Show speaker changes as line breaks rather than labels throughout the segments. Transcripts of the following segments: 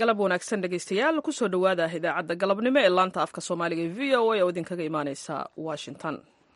galab wanaagsan dhegaystayaal kusoo dhowaada idaacadda galabnimo ee laanta afka soomaaliga ee v o a oo idinkaga imaaneysa washington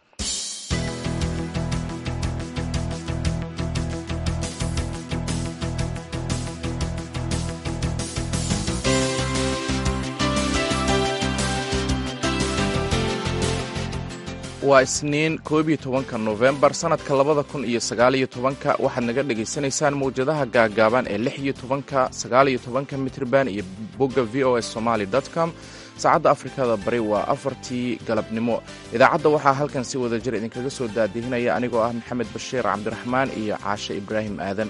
waa isniin koob iyo tobanka nofembar sannadka labada kun iyo sagaaliyo tobanka waxaad naga dhegaysanaysaan mawjadaha gaagaaban ee lix iyo tobanka sagaaliyo tobanka mitrban iyo bogga v o s somaali com saacadda afrikada bari waa afartii galabnimo idaacadda waxaa halkan si wada jir idinkaga soo daadihinaya anigoo ah maxamed bashiir cabdiraxmaan iyo caashe ibraahim aadan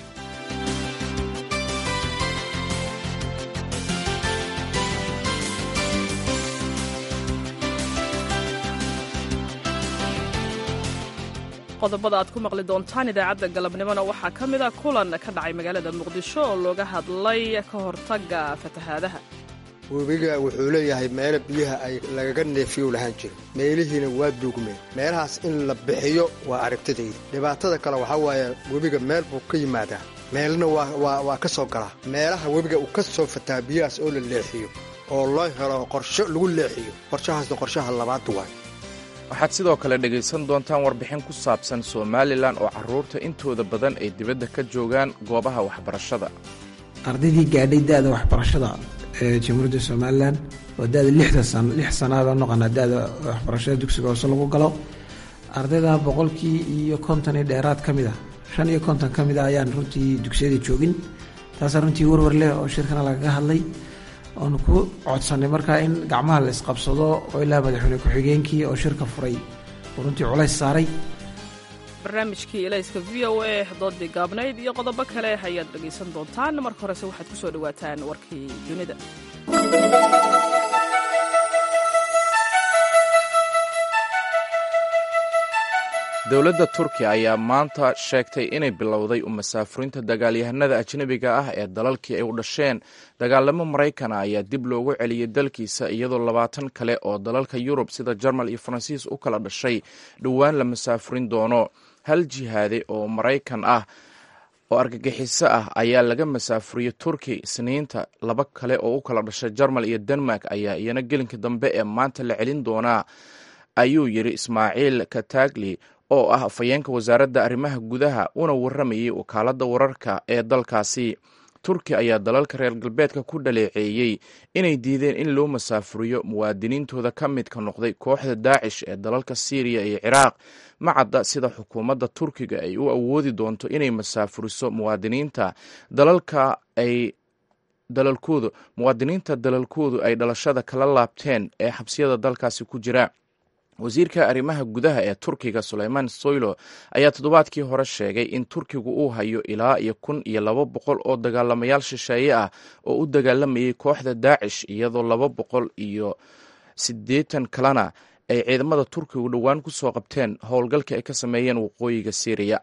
qodobada aad ku maqli doontaan idaacadda galabnimona waxaa ka mid a kulan ka dhacay magaalada muqdisho oo looga hadlay ka hortagga fatahaadaha
webiga wuxuu leeyahay meelo biyaha ay lagaga neefiyo lahaan jiro meelihiina waa duugmeen meelahaas in la bixiyo waa aragtidayda dhibaatada kale waxaa waaye webiga meel buu ka yimaadaa meelna waa ka soo galaa meelaha webiga uu ka soo fataha biyahaas oo la leexiyo oo loo helo qorsho lagu leexiyo qorshahaasna qorshaha labaad waay
waxaad sidoo kale dhegaysan doontaan warbixin ku saabsan somalilan oo carruurta intooda badan ay dibadda ka joogaan goobaha waxbarashada
ardaydii gaadhay da'da waxbarashada ee jamhuuriyadda somalilan oo da'da lixda san lix sannaad oo noqona da'da waxbarashada dugsiga hoose lagu galo ardayda boqolkii iyo konton iyo dheeraad ka mid ah shan iyo konton ka mid ah ayaan runtii dugsiyada joogin taasaa runtii warwar leh oo shirkana lagaga hadlay oonu ku codsanay markaa in gacmaha la isqabsado oo ilaa madaxweyne ku-xigeenkii oo shirka furay oo runtii culays saaray
barnaamijkii elayska v o a doodii gaabnayd iyo qodobo kale ayaad dhegaysan doontaan marka horese waxaad ku soo dhowaataan warkii dunida
dowladda turkiya ayaa maanta sheegtay inay bilowday u masaafurinta dagaalyahanada ajnebiga ah ee dalalkii ay u dhasheen dagaalamo maraykana ayaa dib loogu celiyey dalkiisa iyadoo labaatan kale oo dalalka yurub sida jarmal iyo faransiis u kala dhashay dhowaan la masaafurin doono hal jihaade oo maraykan ah oo argagixiso ah ayaa laga masaafuriyey turki isniinta laba kale oo u kala dhashay jarmal iyo denmark ayaa iyana gelinka dambe ee maanta la celin doonaa ayuu yidhi ismaaciil katagli oo ah afhayeenka wasaaradda arrimaha gudaha una warramayay wakaaladda wararka ee dalkaasi turki ayaa dalalka reer galbeedka ku dhaleeceeyey inay diideen in loo masaafuriyo muwaadiniintooda ka midka noqday kooxda daacish ee dalalka siiriya iyo ciraaq macadda sida xukuumadda turkiga ay u awoodi doonto inay masaafuriso muwaadiniinta dalalka ay dalalkoodu muwaadiniinta dalalkoodu ay dhalashada kala laabteen ee xabsiyada dalkaasi ku jira wasiirka arrimaha gudaha ee turkiga sulayman soylo ayaa toddobaadkii hore sheegay in turkigu uu hayo ilaa iyo kun iyo laba boqol oo dagaalamayaal shisheeye ah oo u dagaalamayay kooxda daacish iyadoo laba boqol iyo siddeetan kalena ay ciidamada turkigu dhowaan ku soo qabteen howlgalka ay ka sameeyeen waqooyiga syriya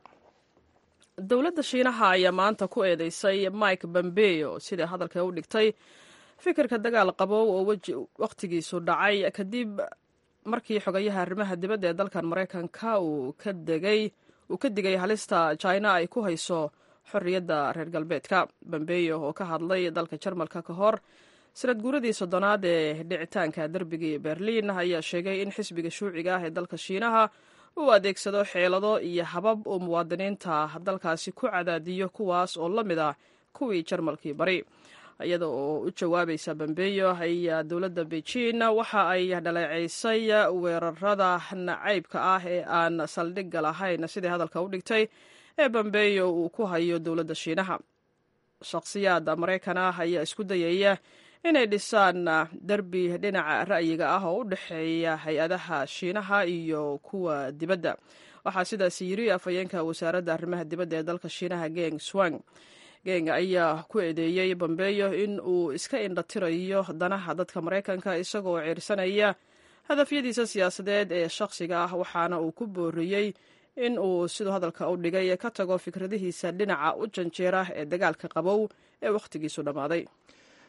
dowladda shiinaha ayaa maanta ku eedeysay mike pompeo sida hadalka u dhigtay fikirka dagaal qabow oo wakhtigiisu dhacay kadib markii xogayaha arrimaha dibadda ee dalkan maraykanka uu ka degay uu ka digay halista china ay ku hayso xorriyadda reer galbeedka bambeyo oo ka hadlay dalka jarmalka ka hor sanad guuradii soddonaad ee dhicitaanka derbigii berliin ayaa sheegay in xisbiga shuuciga ah ee dalka shiinaha uu adeegsado xeelado iyo habab uu muwaadiniinta dalkaasi ku cadaadiyo kuwaas oo la mid ah kuwii jarmalkii bari iyada oo u jawaabaysa bambeyo ayaa dowladda beijin waxa ay dhaleeceysay weerarada nacaybka ah ee aan saldhigga lahayn sidai hadalka u dhigtay ee bambeyo uu ku hayo dowladda shiinaha shakhsiyaad maraykan ah ayaa isku dayaya inay dhisaan derbi dhinaca ra'yiga ah oo u dhexeeya hay-adaha shiinaha iyo kuwa dibadda waxaa sidaas yiri afhayeenka wasaaradda arrimaha dibadda ee dalka shiinaha geng swang geng ayaa ku eedeeyey bambeyo in uu iska indhatirayo danaha dadka maraykanka isagoo ceersanaya hadafyadiisa siyaasadeed ee shakhsiga ah waxaana uu ku booriyey in uu siduu hadalka u dhigay ka tago fikradihiisa dhinaca u janjeera ee dagaalka qabow ee wakhtigiisu dhammaaday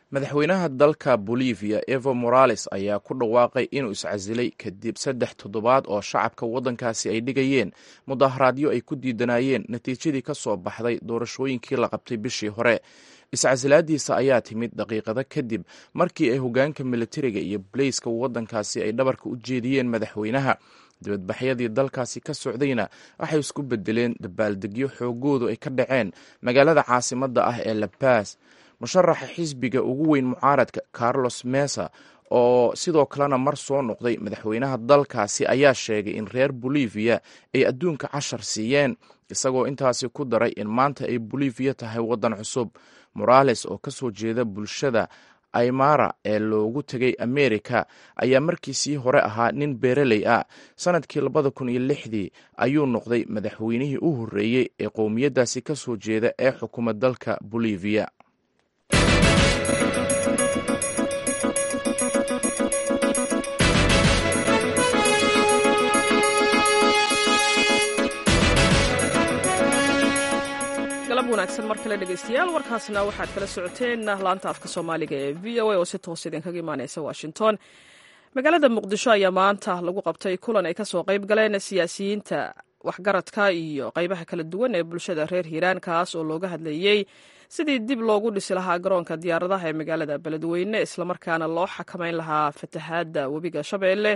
madaxweynaha dalka bolivia evo morales ayaa ku dhawaaqay inuu iscasilay kadib saddex toddobaad oo shacabka waddankaasi ay dhigayeen mudaharaadyo ay ku diidanayeen natiijadii ka soo baxday doorashooyinkii la qabtay bishii hore iscasilaadiisa ayaa timid daqiiqado kadib markii ay hogaanka militariga iyo baleyska waddankaasi ay dhabarka u jeediyeen madaxweynaha dibadbaxyadii dalkaasi ka socdayna waxay isku bedeleen dabaaldegyo xoogoodu ay ka dhaceen magaalada caasimadda ah ee labas musharaxa xisbiga ugu weyn mucaaradka carlos mesa oo sidoo kalena mar soo noqday madaxweynaha dalkaasi ayaa sheegay in reer bolivia ay adduunka cashar siiyeen isagoo intaasi ku daray in maanta ay bolivia tahay waddan cusub morales oo ka soo jeeda bulshada aymara ee loogu tegay amerika ayaa markiisii hore ahaa nin beereley ah sanadkii labada kun iyo lixdii ayuu noqday madaxweynihii u horreeyey ee qowmiyaddaasi ka soo jeeda ee xukuma dalka bolivia
galab wanaagsan mar kale dhegaystayaal warkaasna waxaad kala socoteen laanta afka soomaaliga ee v o a oo si toos idinkaga imaaneysa washington magaalada muqdisho ayaa maanta lagu qabtay kulan ay kasoo qayb galeen siyaasiyiinta waxgaradka iyo qaybaha kala duwan ee bulshada reer hiiraan kaas oo looga hadlayey sidii dib loogu dhisi lahaa garoonka diyaaradaha ee magaalada beledweyne islamarkaana loo xakameyn lahaa fatahaadda webiga shabeelle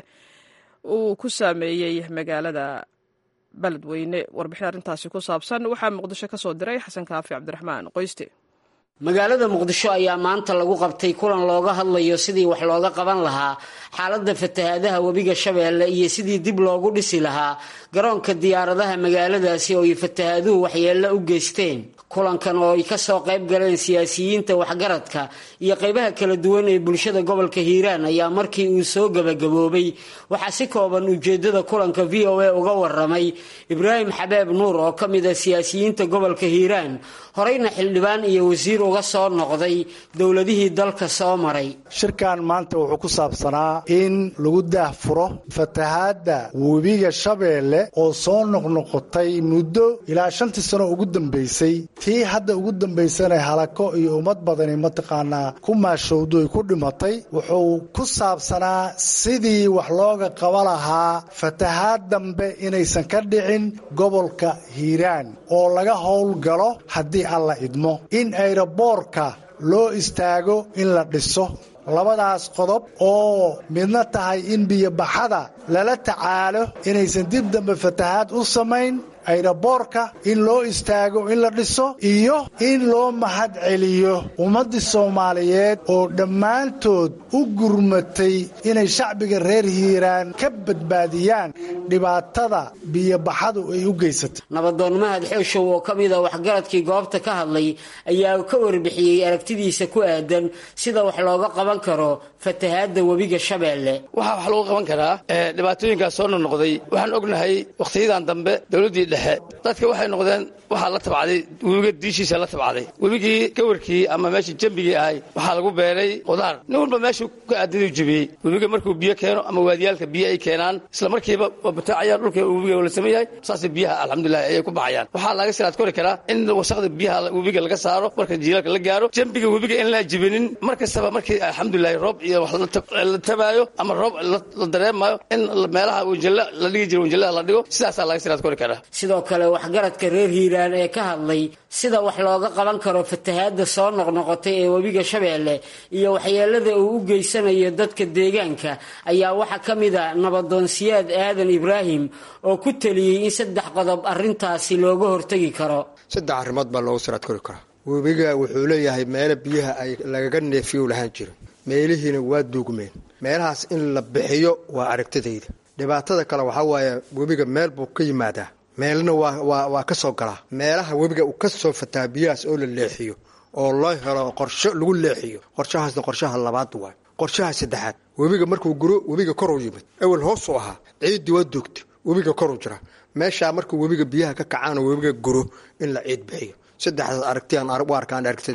uu ku saameeyey magaalada beledweyne warbixin arrintaasi ku saabsan waxaa muqdisho ka soo diray xasan kaafi cabdiraxmaan qoyste
magaalada muqdisho ayaa maanta lagu qabtay kulan looga hadlayo sidii wax looga qaban lahaa xaaladda fatahaadaha webiga shabeelle iyo sidii dib loogu dhisi lahaa garoonka diyaaradaha magaaladaasi oo ay fatahaaduhu waxyeello u geysteen kulankan oo ay kasoo qayb galeen siyaasiyiinta waxgaradka iyo qaybaha kala duwan ee bulshada gobolka hiiraan ayaa markii uu soo gebagaboobay waxaa si kooban ujeedada kulanka v o a uga waramay ibraahim xabeeb nuur oo ka mid a siyaasiyiinta gobolka hiiraan horeyna xildhibaan iyo wasiir uga soo noqday dowladihii dalka soo maray
shirkan maanta wuxuu ku saabsanaa in lagu daahfuro fatahaadda webiga shabeelle oo soo noqnoqotay muddo ilaa shantii sano ugu dambaysay tii hadda ugu dambaysana halako iyo ummad badani mataqaanaa ku maashowdoy ku dhimatay wuxuu ku saabsanaa sidii wax looga qaba lahaa fatahaad dambe inaysan ka dhicin gobolka hiiraan oo laga howlgalo haddii alla idmo in ayroboorka loo istaago in la dhiso labadaas qodob oo midna tahay in biyobaxada lala tacaalo inaysan dib dambe fatahaad u samayn ayroboorka in loo istaago in la dhiso iyo in loo mahad celiyo ummaddii soomaaliyeed oo dhammaantood u gurmatay inay shacbiga reer hiiraan ka badbaadiyaan dhibaatada biyobaxadu ay u geysatay
nabadoon mahad xooshow oo ka mid a waxgaradkii goobta ka hadlay ayaa ka warbixiyey aragtidiisa ku aadan sida wax looga qaban karo fatahaadda webiga shabeelle
waxaa wax lagu qaban karaa dhibaatooyinkaas soo noqnoqday waxaan ognahay wakhtiyadan dambe dowladdii dhexe dadka waxay noqdeen waxaa la tabcday webiga diishiisa la tabcday webigii gawarkii ama meeshii jembigii ahay waxaa lagu beeray qudaar nin walba meeshuu ka aadaduu jebiyey webiga markuu biyo keeno ama waadiyaalka biyo ay keenaan isla markiiba waa bataacayaan dhulka webiga la sameeyahay saasay biyaha alxamdulilahi ayay ku baxayaan waxaa laga silaad kori karaa in wasaqda biyaha webiga laga saaro marka jiilaalka la gaaro jembiga webiga in laa jibinin mar kastaba markii alxamdulilahi roob iyo wax la tabaayo ama roob la dareemayo in meelaha wanjalla la dhigi jira wanjallaha la dhigo sidaasaa laga silaad kori karaa
sidoo kale waxgaradka reer hiiraan ee ka hadlay sida wax looga qaban karo fatahaadda soo noqnoqotay ee webiga shabeelle iyo waxyeelada uu u geysanayo dadka deegaanka ayaa waxaa ka mid a nabadoonsiyaad aadan ibraahim oo ku teliyey in saddex qodob arrintaasi looga hortegi karo
saddex arrimood baa loogu siraad kori karaa webiga wuxuu leeyahay meelo biyaha ay lagaga neefiyo lahaan jiro meelihiina waa duugmeen meelahaas in la bixiyo waa aragtidayda dhibaatada kale waxaa waaye webiga meel buu ka yimaadaa meelna waa ka soo galaa meelaha webiga uu ka soo fataa biyahaas oo la leexiyo oo loo helo qorsho lagu leexiyo qorshahaasna qorshaha labaad waay qorshaha saddexaad webiga markuu guro webiga koruu yimid awel hoosuu ahaa ciiddii waa duugta webiga koruu jira meeshaa markuu webiga biyaha ka kacaanoo webiga guro in la ciid bixiyo saddexdaas aragtiyan u arkaan aragtidaydu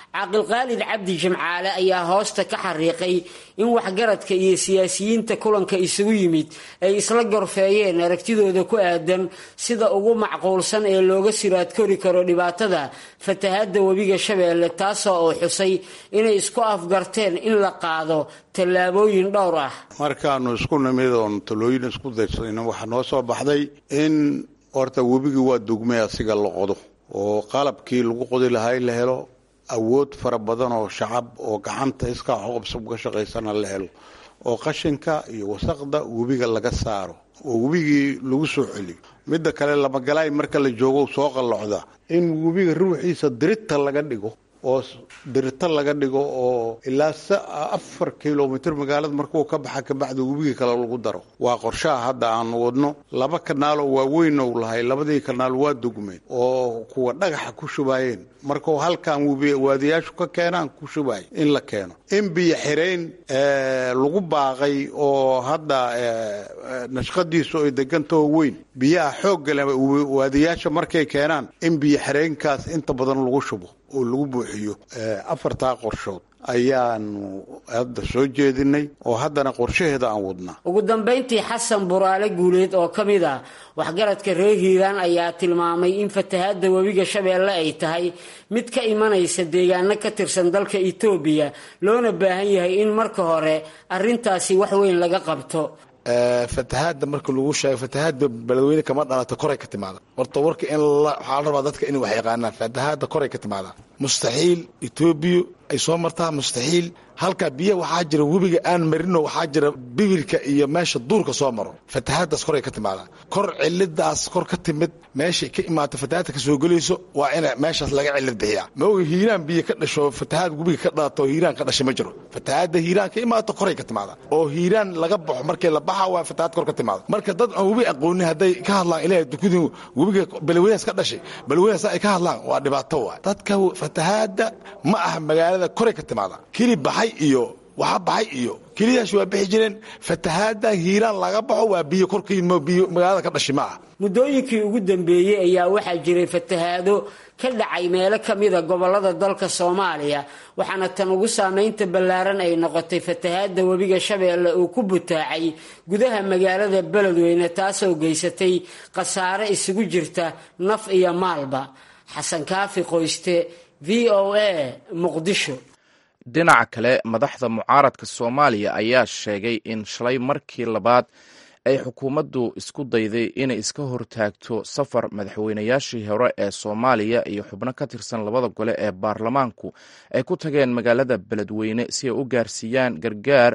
caaqil khaalid cabdi jimcaale ayaa hoosta ka xariiqay in waxgaradka iyo siyaasiyiinta kulanka isugu yimid ay isla gorfeeyeen aragtidooda ku aadan sida ugu macquulsan ee looga siraad kori karo dhibaatada fatahadda webiga shabeelle taasoo uu xusay inay isku afgarteen in la qaado tallaabooyin dhowr ah
markaanu isku nimid oon talooyin isku daysadayna waxaa noo soo baxday in horta webigii waa dugmay asiga la qodo oo qalabkii lagu qodi lahaa in la helo awood fara badan oo shacab oo gacanta iskaa xoqobsab ka shaqaysana la helo oo qashinka iyo wasaqda webiga laga saaro oo webigii lagu soo celiyo midda kale lamagalaay marka la joogo soo qallocda in webiga ruuxiisa dirita laga dhigo oo dirito laga dhigo oo ilaa afar kilomitr magaalada markuu ka baxa kabacdi webigii kale lagu daro waa qorshaha hadda aan wadno laba kanaaloo waaweyn ou lahay labadii kanaal waa dugmeen oo kuwa dhagaxa ku shubaayeen markuu halkan waadiyaashu ka keenaan ku shubaay in la keeno in biyo xirayn lagu baaqay oo hadda nashqadiisu ay degantao weyn biyaha xooggale waadiyaasha markay keenaan in biyo xiraynkaas inta badan lagu shubo oo lagu buuxiyo afartaa qorshood ayaanu hadda soo jeedinay oo haddana qorshaheeda aan wadnaa
ugu dambayntii xasan buraale guuleed oo ka mid ah waxgaradka reer hiiraan ayaa tilmaamay in fatahaadda webiga shabeelle ay tahay mid ka imanaysa deegaano ka tirsan dalka etoobiya loona baahan yahay in marka hore arrintaasi wax weyn laga qabto
fatahaadda marka lagu sheego fatahaadda beledweyne kama dhalata koray ka timaada horta warka in waxaa la rabaa dadka inay wax yaqaanaan fatahaadda koray ka timaada mustaxiil etoobiya ay soo martaa mustaxiil halkaa biya waxaa jira webiga aan marino waxaa jira bibirka iyo meesha duurka soo maro fatahaaddaas koray ka timaada kor cilidaas kor ka timid meeshay ka imaato fatahaadda ka soo gelayso waa ina meeshaas laga cilid bixiya maoga hiiraan biyo ka dhasho fatahaad webiga ka dhalato hiiraan ka dhasha ma jiro fatahaadda hiiraan ka imaato koray ka timaada oo hiiraan laga baxo markii la baxa waa fatahaad kor ka timaada marka dad aan webi aqoonin hadday ka hadlaan ilahay dukudin webiga balweynaas ka dhashay balweynaas ay ka hadlaan waa dhibaato waay dadka fatahaadda ma aha magaalada koray ka timaada keli baxay iyo waxa baxay iyo keliyaas waa bixi jireen fatahaadda hiiraan laga baxo waa biyo korkiimo biyo magaalada ka dhashi ma ah
muddooyinkii ugu dambeeyey ayaa waxaa jiray fatahaado ka dhacay meelo ka mida gobollada dalka soomaaliya waxaana tan ugu saameynta ballaaran ay noqotay fatahaadda webiga shabeelle uu ku butaacay gudaha magaalada beledweyne taasoo geysatay khasaare isugu jirta naf iyo maalba xasan kaafi qoyste v o a muqdisho
dhinaca kale madaxda mucaaradka soomaaliya ayaa sheegay in shalay markii labaad ay xukuumaddu isku dayday inay iska hortaagto safar madaxweynayaashii hore ee soomaaliya iyo xubno ka tirsan labada gole ee baarlamaanku ay ku tageen magaalada beledweyne si ay u gaarsiiyaan gargaar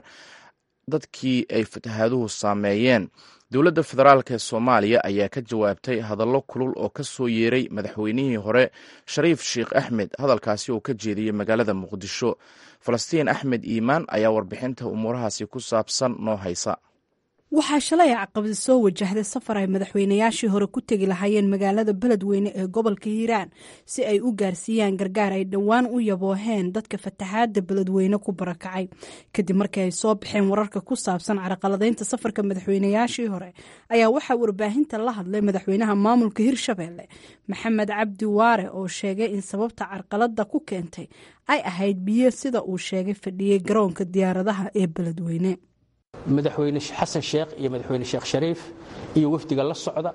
dadkii ay fatahaaduhu saameeyeen dowladda federaalk ee soomaaliya ayaa ka jawaabtay hadallo kulul oo ka soo yeeray madaxweynihii hore shariif sheekh axmed hadalkaasi oo ka jeediyey magaalada muqdisho falastiin axmed iimaan ayaa warbixinta umuurahaasi ku saabsan noo haysa
waxaa shalay caqabadi soo wajahday safar ay madaxweynayaashii hore ku tegi lahaayeen magaalada beledweyne ee gobolka hiiraan si ay u gaarsiiyaan gargaar ay dhowaan u yabooheen dadka fatahaada beledweyne ku barakacay kadib markii ay soo baxeen wararka ku saabsan caraqaladaynta safarka madaxweynayaashii hore ayaa waxaa warbaahinta la hadlay madaxweynaha maamulka hirshabeelle maxamed cabdi waare oo sheegay in sababta carqalada ku keentay ay ahayd biyo sida uu sheegay fadhiyey garoonka diyaaradaha ee beledweyne
madaxweyne xasan sheekh iyo madaxweyne sheekh shariif iyo wafdiga la socda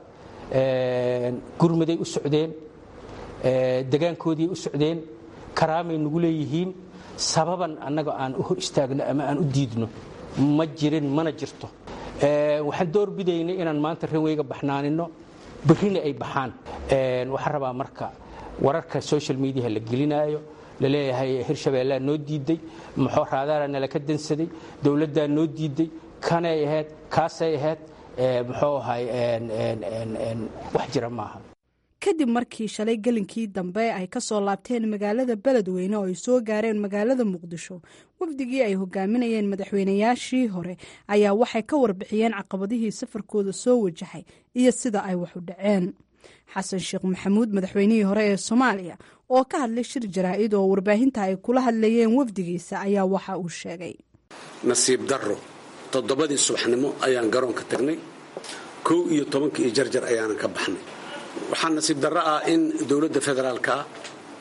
gurmaday u socdeen degaankoodii u socdeen karaamay nagu leeyihiin sababan annaga aan u hor istaagno ama aan u diidno ma jirin mana jirto waxaan doorbidaynay inaan maanta ranweyga baxnaanino berrina ay baxaan waxaan rabaa marka wararka social mediaha la gelinaayo laleeyahay hirshabeellaa noo diiday maxoo raadaara nala ka dansaday dowladdaa noo diiday kanay ahayd kaasay ahayd muxuu ahay wax jira maaha
kadib markii shalay gelinkii dambe ay ka soo laabteen magaalada beledweyne oo ay soo gaareen magaalada muqdisho wafdigii ay hogaaminayeen madaxweynayaashii hore ayaa waxay ka warbixiyeen caqabadihii safarkooda soo wajahay iyo sida ay wax u dhaceen xasan sheekh maxamuud madaxweynihii hore ee soomaaliya oo ka hadlay shir jaraa'id oo warbaahinta ay kula hadlayeen wafdigiisa ayaa waxa uu sheegay
nasiib darro toddobadii subaxnimo ayaan garoonka tagnay kow iyo tobankii jarjar ayaanan ka baxnay waxaa nasiib darro ah in dowladda federaalka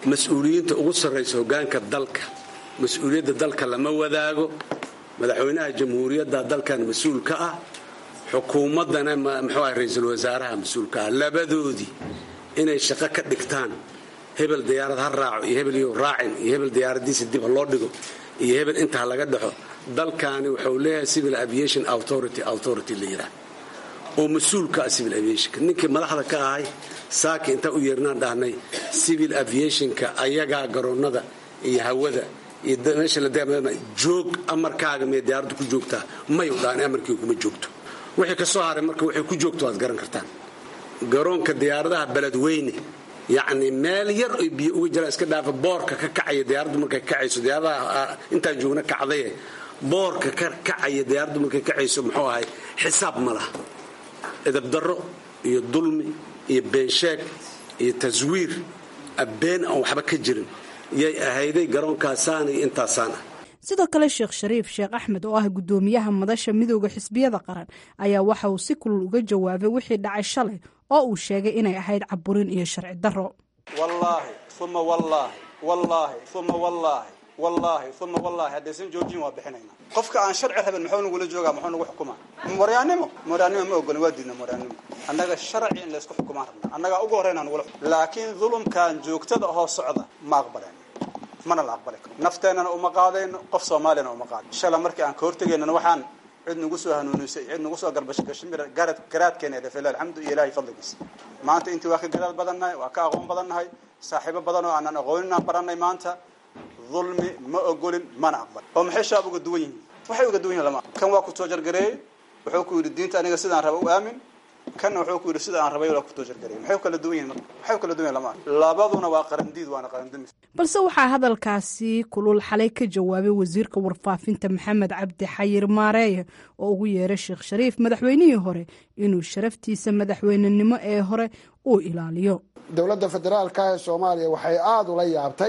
mas-uuliyiinta ugu sarraysa hoggaanka dalka mas-uuliyadda dalka lama wadaago madaxweynaha jamhuuriyadda dalkan mas-uul ka ah xukuumaddana muxuu ah ra-iisul wasaaraha mas-uulka ah labadoodii inay shaqo ka dhigtaan hebel diyaarad ha raaco iyo hebel iyo raacin iyo hebel diyaaradiisa dib ha loo dhigo iyo hebel intaa laga dhexo dalkaani wuxuu leeyahay civil aviation authority authority la yidhaah oo mas-uulka ah civil aviationka ninkii madaxda ka ahay saaki intaa u yeernaan dhahnay civil aviationka ayagaa garoonnada iyo hawada iyo meesha la joog amarkaaga mee diyaaraddu ku joogtaa mayu dhaani amarkii kuma joogto wixii ka soo haray marka waxay ku joogto waad garan kartaan garoonka diyaaradaha beledweyne yacni meel yar oy biyo uga jiraan iska dhaafa boorka ka kacaya diyaaraddu markay kacayso diyaaradaha intaan joogna kacdaye boorka ka kacaya diyaaraddu markay kacayso muxuu ahay xisaab ma laha edabdarro iyo dulmi iyo beensheeg iyo taswiir been aan waxba ka jirin yay ahayday garoonkaasaan iyo intaasaan ah
sidoo kale sheekh shariif sheekh axmed oo ah guddoomiyaha madasha midooda xisbiyada qaran ayaa waxa uu si kulul uga jawaabay wixii dhacay shalay oo uu sheegay inay ahayd caburin iyo sharci darro
wallaahi uma wallaahi wallaahi uma wallaahi wallaahi uma wallaahi haddaysan joojin waa bixinayna qofka aan sharci rabin muxuu nagula joogaa muxuu nagu xukumaa moryaannimo moryaannimo ma ogolin waa diidna moryaannimo annaga sharci in laysku xukumaan rabna annagaa ugu horreyn aan nagula laakiin dulumkan joogtada ahoo socda ma aqbaleen mana la aqbali karo nafteennana uma qaadayno qof soomaaliyana uma qaadayn shala markii aan ka hortegaynana waxaan cid nagu soo hanuunisay cid nagu soo garbashay kashmir garad garaadkeena eedafela alxamdu iyo ilahay fadligiisa maanta intii waa ka garaad badannahay waa ka aqoon badannahay saaxiibo badan oo aanan aqoonin aan barannay maanta dulmi ma ogolin mana aqbal oo maxay shaab uga duwan yihiin waxay uga duwan yihin lama kan waa ku soo jargareeyey wuxuu ku yidhi diinta aniga sidaan raba u aamin kanna wuxuu ku yidhi sida aan rabay waa ku soo jargareeyey maxay kala duwan yihin maxay kala duwan yihin lama labaduna waa qarandiid waana qarandumis
balse waxaa hadalkaasi kulul xalay ka jawaabay wasiirka warfaafinta maxamed cabdi xayir maareeye oo ugu yeeray sheekh shariif madaxweynihii hore inuu sharaftiisa madaxweynenimo ee hore uu ilaaliyo
dowladda federaalka ee soomaaliya waxay aada ula yaabtay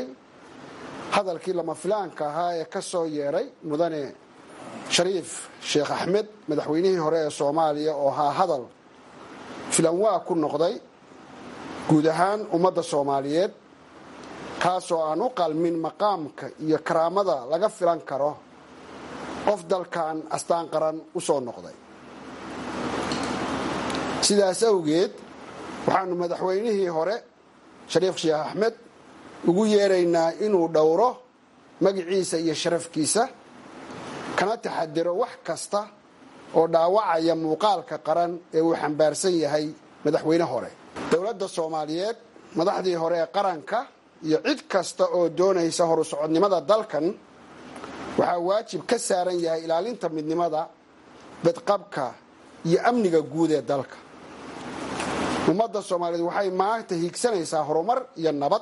hadalkii lama filaanka ahaa ee ka soo yeedhay mudane shariif sheekh axmed madaxweynihii hore ee soomaaliya oo ahaa hadal filanwaa ku noqday guud ahaan ummadda soomaaliyeed kaasoo aan u qalmin maqaamka iyo karaamada laga filan karo qof dalkan astaan qaran u soo noqday sidaas awgeed waxaanu madaxweynihii hore shariif sheekh axmed ugu yeeraynaa inuu dhowro magiciisa iyo sharafkiisa kana taxadiro wax kasta oo dhaawacaya muuqaalka qaran ee uu xambaarsan yahay madaxweyne hore dowladda soomaaliyeed madaxdii hore ee qaranka iyo cid kasta oo doonaysa horu socodnimada dalkan waxaa waajib ka saaran yahay ilaalinta midnimada badqabka iyo amniga guud ee dalka ummadda soomaaliyeed waxay maanta hiigsanaysaa horumar iyo nabad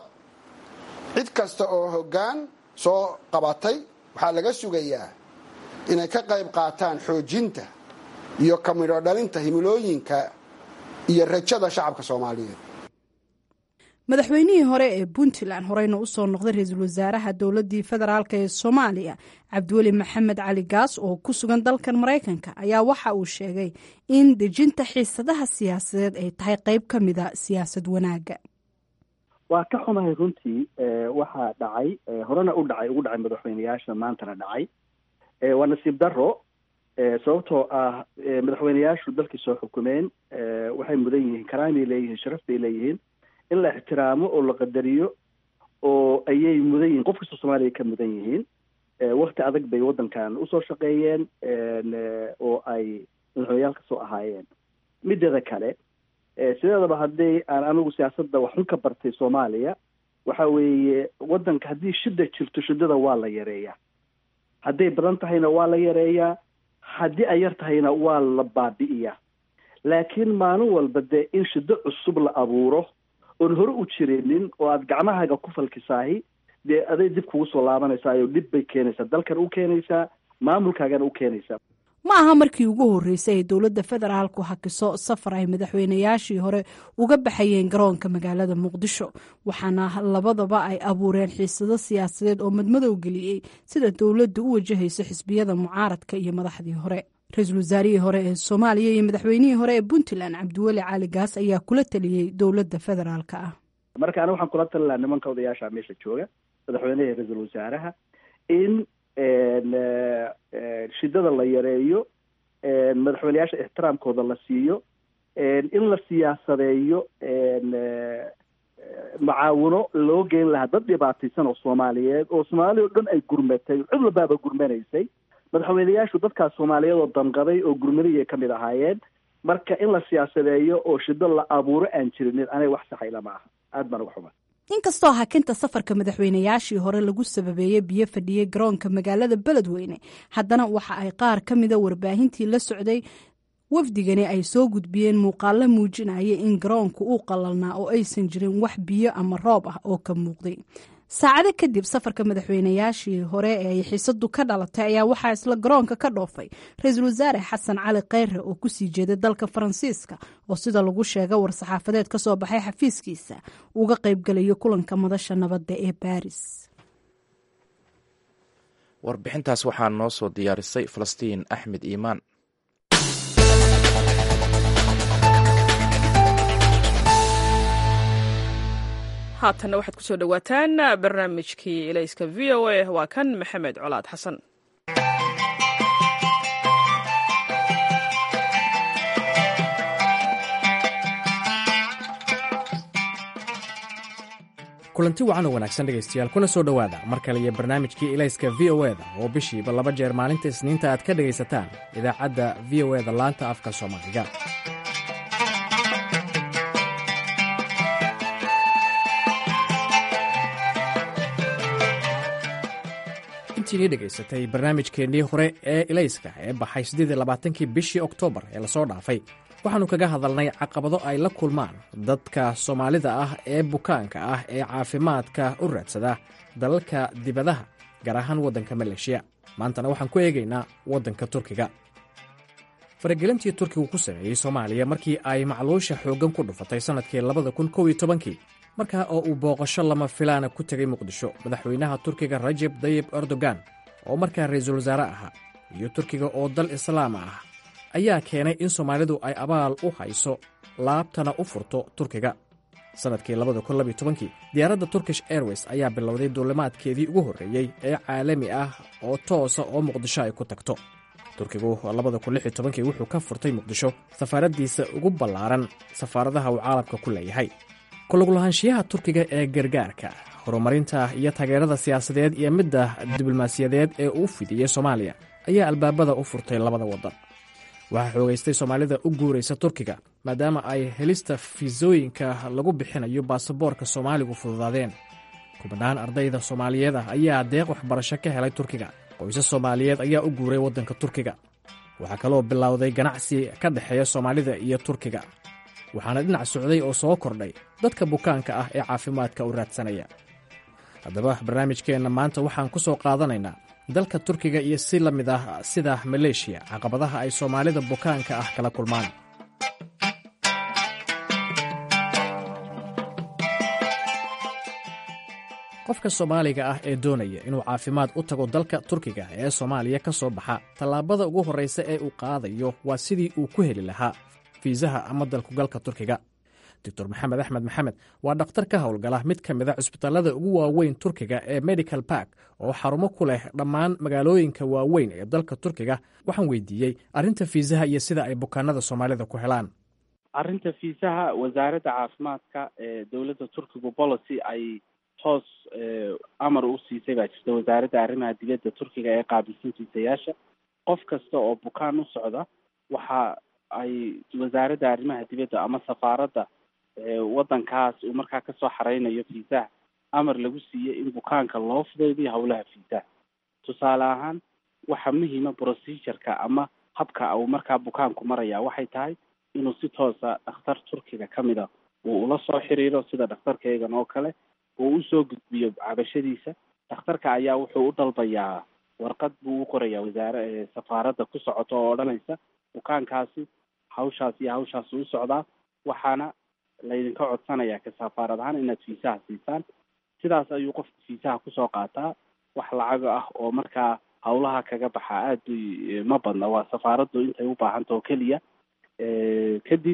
cid kasta oo hoggaan soo qabatay waxaa laga sugayaa inay ka qayb qaataan xoojinta iyo ka midho dhalinta himilooyinka iyo rajada shacabka soomaaliyeed
madaxweynihii hore ee puntland horeyna usoo noqday ra-iisul wasaaraha dowladii federaalk ee soomaaliya cabdiweli maxamed cali gaas oo ku sugan dalkan maraykanka ayaa waxa uu sheegay in dejinta xiisadaha siyaasadeed ay tahay qeyb ka mida siyaasad wanaaga
waa ka xumahay runtii waxaa dhacay horena u dhacay ugu dhacay madaxweyneyaasha maantana dhacay waa nasiib daro sababtoo ah madaxweyneyaashu dalkii soo xukumeen waxay mudan yihiin karaamay leeyihiin sharaf bay leeyihiin in la ixtiraamo oo la qadariyo oo ayay mudan yihiin qof kastoo soomaaliya ka mudan yihiin wakti adag bay waddankan usoo shaqeeyeen oo ay madaxweyneyaal kasoo ahaayeen mideeda kale sideedaba haddii aan anigu siyaasadda waxun ka bartay soomaaliya waxa weeye waddanka haddii shida jirto shidada waa la yareeyaa hadday badan tahayna waa la yareeyaa haddii ay yar tahayna waa la baabi'iyaa laakiin maalin walba dee in shido cusub la abuuro oon hore u jirinin oo aada gacmahaaga ku falkisaahi dee aday dib kugu soo laabanaysaa dhib bay keenaysaa dalkan u keenaysaa maamulkaagana u keenaysaa
ma aha markii ugu horreysay ay dowladda federaalku hakiso safar ay madaxweynayaashii hore uga baxayeen garoonka magaalada muqdisho waxaana labadaba ay abuureen xiisado siyaasadeed oo madmadow geliyey sida dowladda u wajahayso xisbiyada mucaaradka iyo madaxdii hore ra-iisul wasaarihii hore ee soomaaliya iyo madaxweynihii hore ee puntland cabdiweli cali gaas ayaa kula taliyey dowladda federaalka ah
marka aniga waxaan kula talin lahaa nimanka odayaasha meesha jooga madaxweynaha iyo ra-iisul wasaaraha in shidada la yareeyo madaxweyneyaasha ixtiraamkooda la siiyo in la siyaasadeeyo macaawino loo geyn lahaa dad dhibaataysan oo soomaaliyeed oo soomaaliya o dhan ay gurmatay cid walbaaba gurmanaysay madaxweyneyaashu dadkaas soomaaliyeed oo danqaday oo gurmadayay ka mid ahaayeen marka in la siyaasadeeyo oo shido la abuuro aan jirinin aniga wax saxayla ma aha aad baan uga xuma
inkastoo hakinta safarka madaxweynayaashii hore lagu sababeeyey biyo fadhiyey garoonka magaalada beledweyne haddana waxa ay qaar ka mida warbaahintii la socday wafdigani ay soo gudbiyeen muuqaalo muujinaya in garoonku uu qalalnaa oo aysan jirin wax biyo ama roob ah oo ka muuqday saacado kadib safarka madaxweynayaashii hore ee ay xiisadu ka dhalatay ayaa waxaa isla garoonka ka dhoofay ra-iisul wasaare xasan cali kheyre oo kusii jeeday dalka faransiiska oo sida lagu sheega war-saxaafadeed ka soo baxay xafiiskiisa uga qaybgalayo kulanka madasha nabadda ee baris
warbixintaas waxaa noo soo diyaarisay falastiin axmed iimaan
haatanna waxaad kusoo dhowaataan barnaamijkii elayska v o a waa kan maxamed colaad xasan
kulanti wacan oo wanaagsan dhegaystayaal kuna soo dhowaada mar kale iyo barnaamijkii elayska v o eda oo bishiiba laba jeer maalinta isniinta aad ka dhegaysataan idaacadda v o eda laanta afka soomaaliga intiinii dhegaysatay barnaamijkeennii hore ee ilayska ee baxay siddeed labaatankii bishii oktoobar ee lasoo dhaafay waxaannu kaga hadalnay caqabado ay la kulmaan dadka soomaalida ah ee bukaanka ah ee caafimaadka u raadsada dalalka dibadaha gaar ahaan waddanka maleeshiya maantana waxaan ku eegaynaa waddanka turkiga faragelintii turkigu ku sameeyey soomaaliya markii ay macluusha xooggan ku dhufatay sannadkii labada kun kow iyo tobankii markaa oo uu booqasho lama filaana ku tegay muqdisho madaxweynaha turkiga rajeb dayib erdogan oo markaa ra-iisul wasaare ahaa iyo turkiga oo dal islaama ah ayaa keenay in soomaalidu ay abaal u hayso laabtana u furto turkiga sannadkii labadakunlabytobankii diyaaradda turkish airways ayaa bilowday duulimaadkeedii ugu horreeyey ee caalami ah oo toosa oo muqdisho ay ku tagto turkigu labadakunlixyotobankii wuxuu ka furtay muqdisho safaaraddiisa ugu ballaaran safaaradaha uu caalamka ku leeyahay kulaglahaanshiyaha turkiga ee gargaarka horumarinta iyo taageerada siyaasadeed iyo midda diblomaasiyadeed ee uu fidiyey soomaaliya ayaa albaabada u furtay labada waddan waxaa xoogaystay soomaalida u guuraysa turkiga maadaama ay helista fiisooyinka lagu bixinayo baasaboorka soomaaligu fududaadeen kubadhaan ardayda soomaaliyeed ah ayaa deeq waxbarasho ka helay turkiga qoysas soomaaliyeed ayaa u guuray waddanka turkiga waxaa kaloo bilowday ganacsi ka dhexeeya soomaalida iyo turkiga waxaana dhinac socday oo soo kordhay dadka bukaanka ah ee caafimaadka u raadsanaya haddaba barnaamijkeenna maanta waxaan ku soo qaadanaynaa dalka turkiga iyo si la mid ah sida maleeshiya caqabadaha ay soomaalida bukaanka ah kala kulmaan qofka soomaaliga ah ee doonaya inuu caafimaad u tago dalka turkiga ee soomaaliya ka soo baxa tallaabada ugu horraysa ee uu qaadayo waa sidii uu ku heli lahaa fiisaha ama dalkugalka turkiga doctor maxamed axmed maxamed waa dhakhtar ka howlgala mid ka mid a cusbitaalada ugu waaweyn turkiga ee medical bark oo xarumo ku leh dhammaan magaalooyinka waaweyn ee dalka turkiga waxaan weydiiyey arrinta fiisaha iyo sida ay bukaanada soomaalida ku helaan
arrinta fiisaha wasaaradda caafimaadka ee dowladda turkigu policy ay hoos amar u siisay baa jirta wasaaradda arrimaha dibadda turkiga ee qaabilsan fiisayaasha qof kasta oo bukaan u socda waxa ay wasaaradda arrimaha dibadda ama safaaradda waddankaas uu markaa kasoo xareynayo fiisaha amar lagu siiyey in bukaanka loo fudaydiyo howlaha fiisaha tusaale ahaan waxa muhiima procedureka ama habka uu markaa bukaanku maraya waxay tahay inuu si toosa dhakhtar turkiga ka mid a uu ula soo xiriiro sida dhakhtarkaygan oo kale uu usoo gudbiyo cabashadiisa dhakhtarka ayaa wuxuu u dalbayaa warqad buu u qorayaa wasaare safaaradda ku socota oo odhanaysa bukaankaasi hawshaas iyo hawshaas u socdaa waxaana laydinka codsanayaa ka safaarad ahaan inaad fiisaha siisaan sidaas ayuu qofku fiisaha kusoo qaataa wax lacag ah oo markaa hawlaha kaga baxaa aad bay ma badna waa safaaraddu intay u baahanta oo keliya kadib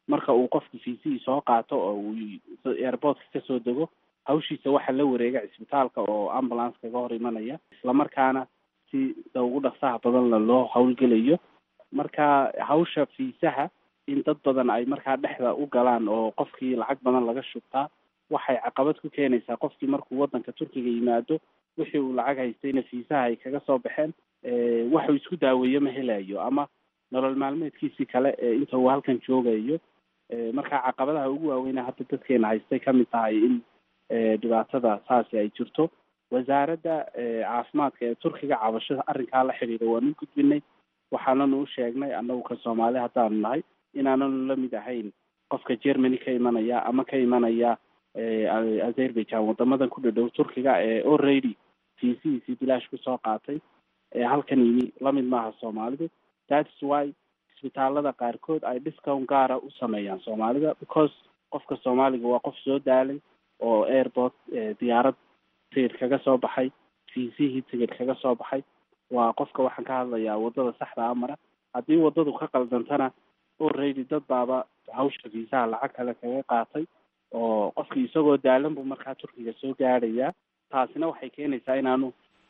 marka uu qofku fiisihii soo qaato oo uu airportka kasoo dego hawshiisa waxaa la wareega cisbitaalka oo ambulance kaga hor imanaya islamarkaana sida ugu dhaqsaha badanna loo howlgelayo marka hawsha fiisaha in dad badan ay markaa dhexda u galaan oo qofkii lacag badan laga shubtaa waxay caqabad ku keenaysaa qofkii markuu wadanka turkiga yimaado wixii uu lacag haystayna fiisaha ay kaga soo baxeen waxuu isku daaweeyo ma helayo ama nolol maalmeedkiisii kale inta uu halkan joogayo marka caqabadaha ugu waaweyna hadda dadkeena haystay kamid tahay in dhibaatada saasi ay jirto wasaaradda caafimaadka ee turkiga cabashada arrinkaa la xidhiidha waanu gudbinay waxaananu u sheegnay annagu ka soomaali haddaanu nahay inaananu la mid ahayn qofka germany ka imanaya ama ka imanaya azerbaijan wadamadan ku dhadhow turkiga ee already fiisihiisii bilaash kusoo qaatay ee halkan yimi lamid maaha soomaalidu thats why isbitaalada qaarkood ay discount gaara u sameeyaan soomaalida because qofka soomaaliga waa qof soo daalay oo airport diyaarad tigid kaga soo baxay fiisihii tigid kaga soo baxay waa qofka waxaan ka hadlayaa wadada saxda amara haddii wadadu ka qaldantana already dad baaba hawsha fiisaha lacag kale kaga qaatay oo qofkii isagoo daalan buu markaa turkiga soo gaadhayaa taasina waxay keenaysaa inaanu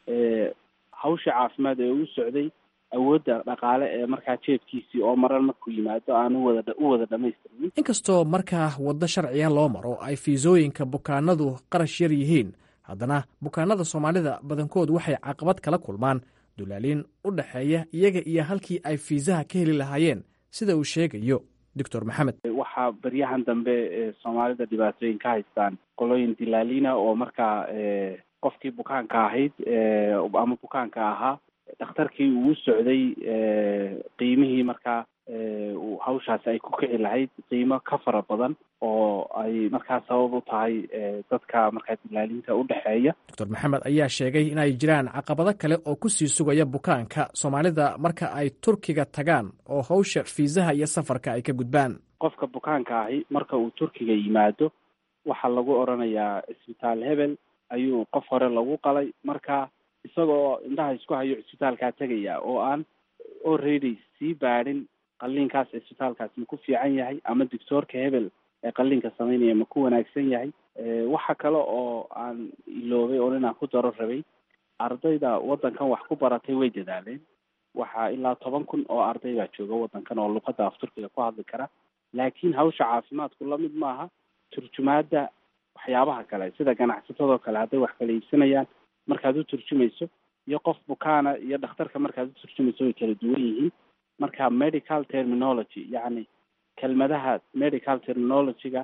hawsha caafimaad ee u socday awoodda dhaqaale ee markaa jeebkiisii oo maran markuu yimaado aanu wada u wada dhamaystirmin
inkastoo markaa waddo sharciya loo maro ay fiisooyinka bukaanadu qarash yar yihiin haddana bukaanada soomaalida badankood waxay caqabad kala kulmaan dulaaliin u dhexeeya iyaga iyo halkii ay fiisaha ka heli lahaayeen sida uu sheegayo doctor maxamed
waxaa beryahan dambe soomaalida dhibaatooyin ka haystaan qolooyin dilaaliina oo markaa qofkii bukaanka ahayd ama bukaanka ahaa dhakhtarkii uu socday qiimihii markaa hawshaasi ay ku kici lahayd qiimo ka fara badan oo ay markaa sabab u tahay dadka markaa dilaaliinta u dhexeeya
doctor maxamed ayaa sheegay in ay jiraan caqabado kale oo ku sii sugaya bukaanka soomaalida marka ay turkiga tagaan oo hawsha fiisaha iyo safarka ay ka gudbaan
qofka bukaanka ahi marka uu turkiga yimaado waxaa lagu odhanayaa isbitaal hebel ayuu qof hore lagu qalay marka isagoo indhaha isku hayo cisbitaalkaa tegaya oo aan already sii baadhin qalliinkaas cisbitaalkaas ma ku fiican yahay ama doctoorka hebel ee qalliinka samaynaya ma ku wanaagsan yahay waxa kale oo aan iloobay oo inaan ku daro rabay ardayda waddankan wax ku baratay way dadaaleen waxaa ilaa toban kun oo arday baa jooga waddankan oo luqadda af turkiga ku hadli kara laakiin hawsha caafimaadku lamid maaha turjumaadda waxyaabaha kale sida ganacsatadoo kale hadday wax kala iibsanayaan markaad u turjumayso iyo qof bukaana iyo dhakhtarka markaad u turjumayso way kala duwan yihiin marka medical terminology yacni kelmadaha medical terminology-ga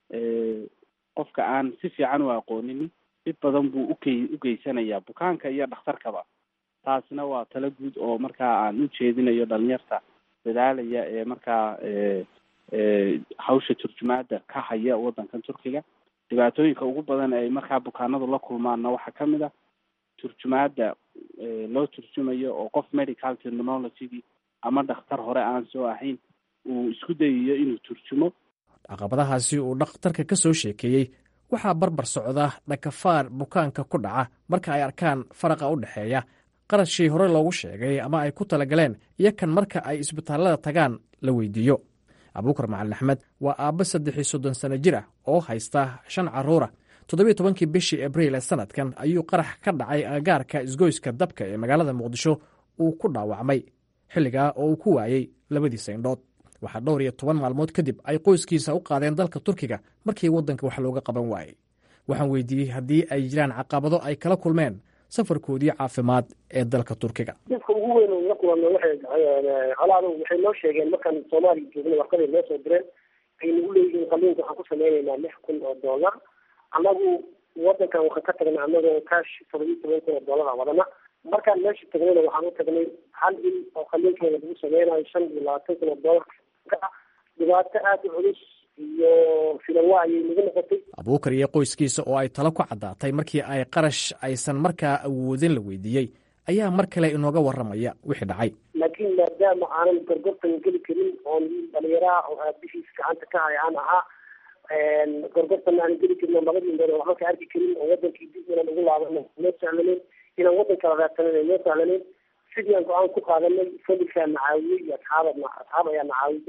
qofka aan si fiican u aqoonin dhib badan buu ukey ugeysanayaa bukaanka iyo dhakhtarkaba taasina waa talo guud oo markaa aan u jeedinayo dhalinyarta dadaalaya ee markaa hawsha turjumaada ka haya waddankan turkiga dhibaatooyinka ugu badan ay markaa bukaanadu la kulmaanna waxaa kamid a turjumaada loo turjumayo oo qof medical terminology ama dhakhtar hore aan soo ahayn uu isku dayayo inuu turjumo
caqabadahaasi uu dhakhtarka ka soo sheekeeyey waxaa barbar socda dhakafaar bukaanka ku dhaca marka ay arkaan faraqa u dhexeeya qarashii hore loogu sheegay ama ay ku talagaleen iyo kan marka ay isbitaallada tagaan la weydiiyo abuukar macalin axmed waa aabbo saddex iyo soddon sano jir ah oo haysta shan carruura toddobiyo tobankii bishii abriil ee sanadkan ayuu qarax ka dhacay agagaarka isgoyska dabka ee magaalada muqdisho uu ku dhaawacmay xilligaa oo uu ku waayey labadiisa indhood waxaa dhowr iyo toban maalmood kadib ay qoyskiisa u qaadeen dalka turkiga markii waddanka wax looga qaban waayey waxaan weydiiyey haddii ay jiraan caqabado ay kala kulmeen safarkoodii caafimaad ee dalka turkiga
dadka ugu weyn oo la kulanno waxay halaado waxay noo sheegeen markaan soomaaliya joogna warqaday noo soo direen ay nagu leeyihiin qaliinka waxaan ku sameynaynaa lix kun oo dollar annagu wadankan waxaan ka tagnay annagoo kaash todobiyo toban kun oo dollar a wadana markaan meesha tagnayna waxaan u tagnay hal il oo qaliinkeeda lagu sameynayo shan iyo labaatan kun oo dollar dhibaato aada u culus iyo filanwa ayay nagu noqotay
abuukar iyo qoyskiisa oo ay talo ku caddaatay markii ay qarash aysan markaa awoodin la weydiiyey ayaa mar kale inooga warramaya wixii dhacay
laakiin maadaama aanan gorgortan geli karin oon wiil dhalinyaraha oo aabihiis gacanta ka haya aan ahaa gorgortan aanan geli karin oo labadii indhood waxba ka arki karin oo wadankii dib inaan ugu laabano noo sahlaneyn inaan wadan kala raadsanan noo sahlaneyn sidii aan go-aan ku qaadanay familkaa na caawiyey iyo asxaab asxaab ayaa na caawisay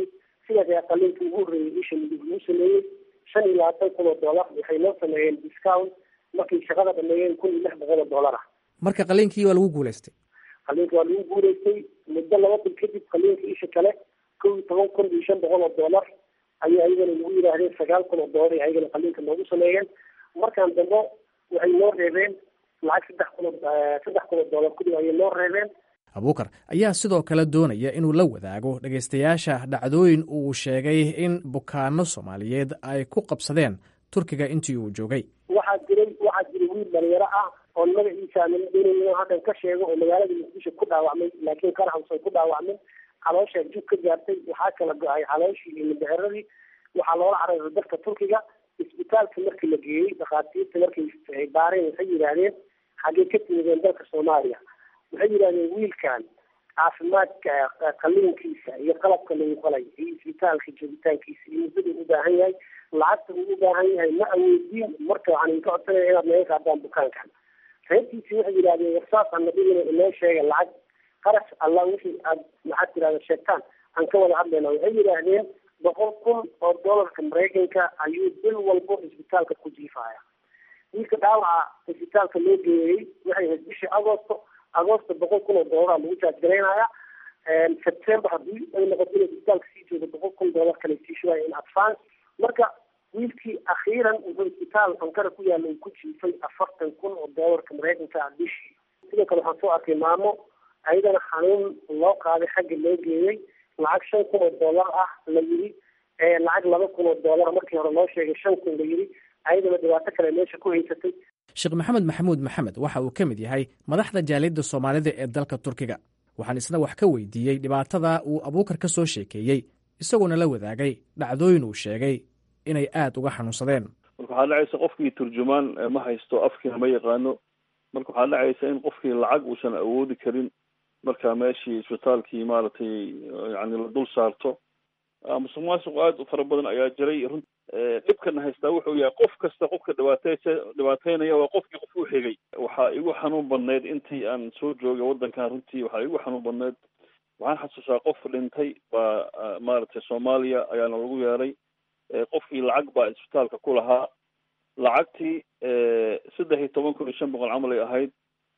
sidaas ayaa qaliinkii ugu horreeyay isha midug lagu sameeyey shan iyo labaatan kun oo dollar waxay noo sameeyeen discount markay shaqada dhameeyeen kun iyo lix boqol oo dollar ah
marka qaliinkii waa lagu guulaystay
qaliinka waa lagu guulaystay muddo laba bil kadib qaliinka isha kale kow iyo toban kun iyo shan boqol oo dollar ayay ayagana nagu yidhaahdeen sagaal kun oo dollar ay ayagana qaliinka noogu sameeyeen markaan dambe waxay noo reebeen lacag saddex kun saddex kun oo dollar kudib ayay noo reebeen
abuukar ayaa sidoo kale doonaya inuu la wadaago dhegaystayaasha dhacdooyin uu sheegay in bukaano soomaaliyeed ay ku qabsadeen turkiga intii uu joogay
waxaa jiray waxaa jiray wiil dhalinyaro ah oo magaciisa aan doonayn inuu haddan ka sheego oo magaalada muqdisho ku dhaawacmay laakiin karaxusan ku dhaawacmin calooshaa jug ka gaartay waxaa kala go-ay calooshii iyo mindheceradii waxaa loola cararay dalka turkiga isbitaalka markii la geeyey dhakhaatiirta markay baareen waxay yidhaahdeen xaggee ka timideen dalka soomaaliya waxay yidhahdeen wiilkan caafimaadka qaliinkiisa iyo qalabka lagu qalay iyo isbitaalka joogitaankiisa iyo muddada u baahan yahay lacagta uu u baahan yahay ma awoodiin marka waxaan idinka codsanaya inaad naga qaadaan bukaankan reerkiisi waxay yidhahdeen warsaas ana dhigina inoo sheega lacag qarash allah wixii aad maxaad tirahda sheegtaan aan ka wada hadlayna waxay yidhaahdeen boqol kun oo dollarka maraykanka ayuu bil walbo isbitaalka ku jiifaya wiilka dhaawaca isbitaalka loo geeyey waxay ahayd bishii agosto agosto boqol kun oo dollara lagu jaajgaraynaya september haddii ay noqoto inay isbitaalka sii joogo boqol kun dollar kale sii shubaya in advance marka wiilkii akhiiran wuxuu isbitaal ankara ku yaalla uu ku jiifay afartan kun oo dollarka maraykanka ah bishii sidoo kale waxaan soo arkay maamo ayadana xanuun loo qaaday xagga loo geeyey lacag shan kun oo dollar ah la yidhi lacag laba kun oo dollar markii hore loo sheegay shan kun la yidhi ayadana dhibaato kale meesha ku haysatay
sheekh maxamed maxamuud maxamed waxa uu ka mid yahay madaxda jaaliyadda soomaalida ee dalka turkiga waxaan isna wax ka weydiiyey dhibaatada uu abuukar ka soo sheekeeyey isagoona la wadaagay dhacdooyin uu sheegay inay aada uga xanuunsadeen
marka waxaa dhacaysa qofkii turjumaan ma haysto afkiina ma yaqaano marka waxaa dhacaysa in qofkii lacag uusan awoodi karin marka meeshii isbitaalkii maaragtay yani la dul saarto musuq maasuq aada u fara badan ayaa jiray run dhibkana haystaa wuxuu yahay qof kasta qofka dhibaateysa dhibaateynaya waa qofkii qof u xigay waxaa igu xanuun badneyd intii aan soo joogay waddankan runtii waxaa igu xanuun badneyd waxaan xasuustaa qof dhintay baa maaragtay soomaaliya ayaana lagu yeeray qofkii lacag baa isbitaalka ku lahaa lacagtii saddex iyo toban kun iyo shan boqol camal ay ahayd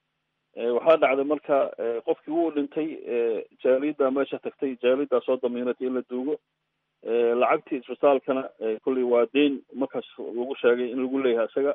waxaa dhacday marka qofkii wuu dhintay jaaliyaddaa meesha tagtay jaaliyaddaa soo damiinatay in la duugo lacagtii isbitaalkana kolley waa deyn markaas lagu sheegay in lagu leeyahay isaga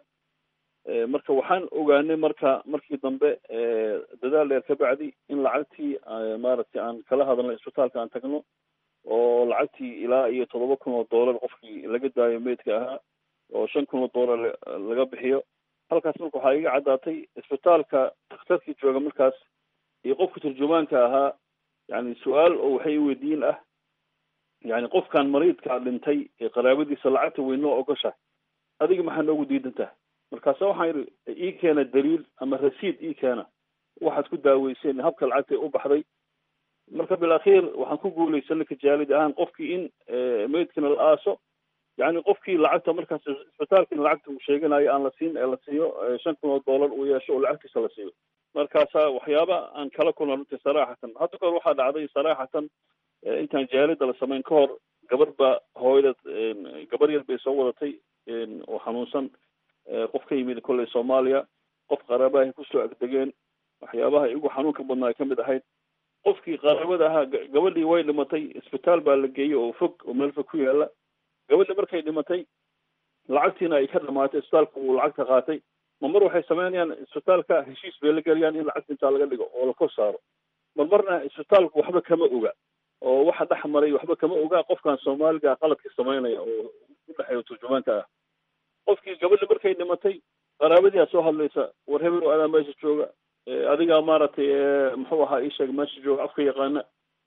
marka waxaan ogaanay marka markii dambe dadaal dheer ka bacdi in lacagtii maaragtay aan kala hadalnay isbitaalka aan tagno oo lacagtii ilaa iyo toddoba kun oo dollar qofkii laga daayo meydka ahaa oo shan kun oo dollar laga bixiyo halkaas marka waxaa iga caddaatay isbitaalka dakhtarkii jooga markaas iyo qofka turjumaanka ahaa yani su-aal oo waxay weydiin ah yani qofkan mariidkaa dhintay ee qaraabadiisa lacagta weynoo ogosha adiga maxaa noogu diidan tahay markaasa waxaan yidhi ii keena daliil ama rasiid ii keena waxaad ku daaweyseen habka lacagta u baxday marka bilakhiir waxaan ku guulaysanay kajaalid ahaan qofkii in meydkina la aaso yani qofkii lacagta markaas isbitaalkiina lacagta uu sheeganayo aan la siin ee la siiyo shan kun oo dollar uu yeesho oo lacagtiisa la siiyo markaasa waxyaaba aan kala kulna runtii saraaxatan hadda kahor waxaa dhacday saraaxatan intaan jaalida la samayn ka hor gabar ba hooyada gabar yar bay soo wadatay oo xanuunsan qof ka yimid kolley soomaaliya qof qaraabahay kusoo agdegeen waxyaabaha igu xanuunka badnaa ay kamid ahayd qofkii qaraabada ahaa gabadhii way dhimatay isbitaal baa la geeyey oo fog oo meel fog ku yaala gabadhi markay dhimatay lacagtiina ay ka dhamaatay isbitaalka uu lacagta qaatay ma mar waxay sameynayaan isbitaalka heshiis bay la geliyaan in lacagta intaa laga dhigo oo la kor saaro mar marna isbitaalku waxba kama oga oo waxa dhex maray waxba kama oga qofkan soomaaliga qaladka sameynaya oo u dhexeeya turjumaanka ah qofkii gabadhi markay dhimatay qaraabadiyaa soo hadlaysa war hebel adaa meesha jooga adigaa maaragtay muxuu ahaa ii sheeg meesha jooga afka yaqaana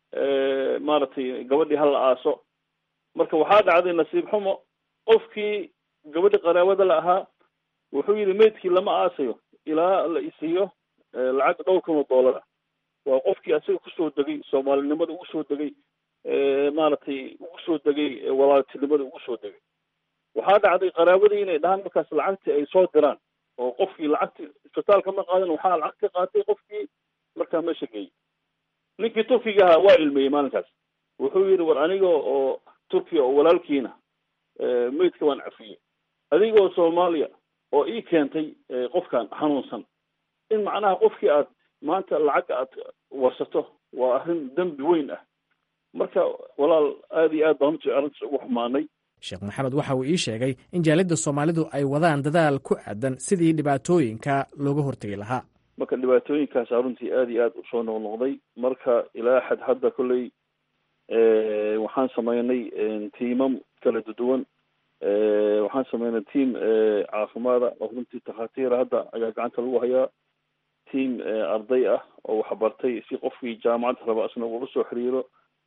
maaragtay gabadhii hala aaso marka waxaa dhacday nasiib xumo qofkii gabadhi qaraabada la ahaa wuxuu yidhi meydkii lama aasayo ilaa la isiiyo lacag dhowr kun oo dollar ah waa qofkii asiga kusoo degay soomaalinimada ugu soo degay maaragtay ugu soo degay walaaltinimada ugu soo degay waxaa dhacday qaraabadii inay dhahaan markaas lacagtii ay soo diraan oo qofkii lacagti isbitaalka ma qaadan waxaa lacag ka qaatay qofkii markaa meesha geeyey ninkii turkiga ahaa waa ilmeeyey maalinkaas wuxuu yidhi war aniga oo turkiya oo walaalkiina meydka waan cafiyey adigoo soomaaliya oo ii keentay qofkan xanuunsan in macnaha qofkii aad maanta lacag aad warsato waa arrin dembi weyn ah marka walaal aada iyo aad baan runtii arrintaas ugu xumaanay
sheekh maxamed waxa uu ii sheegay in jaalidda soomaalidu ay wadaan dadaal ku aadan sidii dhibaatooyinka looga hortegi lahaa
marka dhibaatooyinkaasa runtii aada iyo aad usoo noqnoqday marka ilaa xad hadda kolley waxaan sameynay tiimam kala duwan waxaan sameynay tiam caafimaada oo runtii takhaatiira hadda ayaa gacanta lagu hayaa tiam arday ah oo waxbartay si qofkii jaamacadda raba isna uula soo xiriiro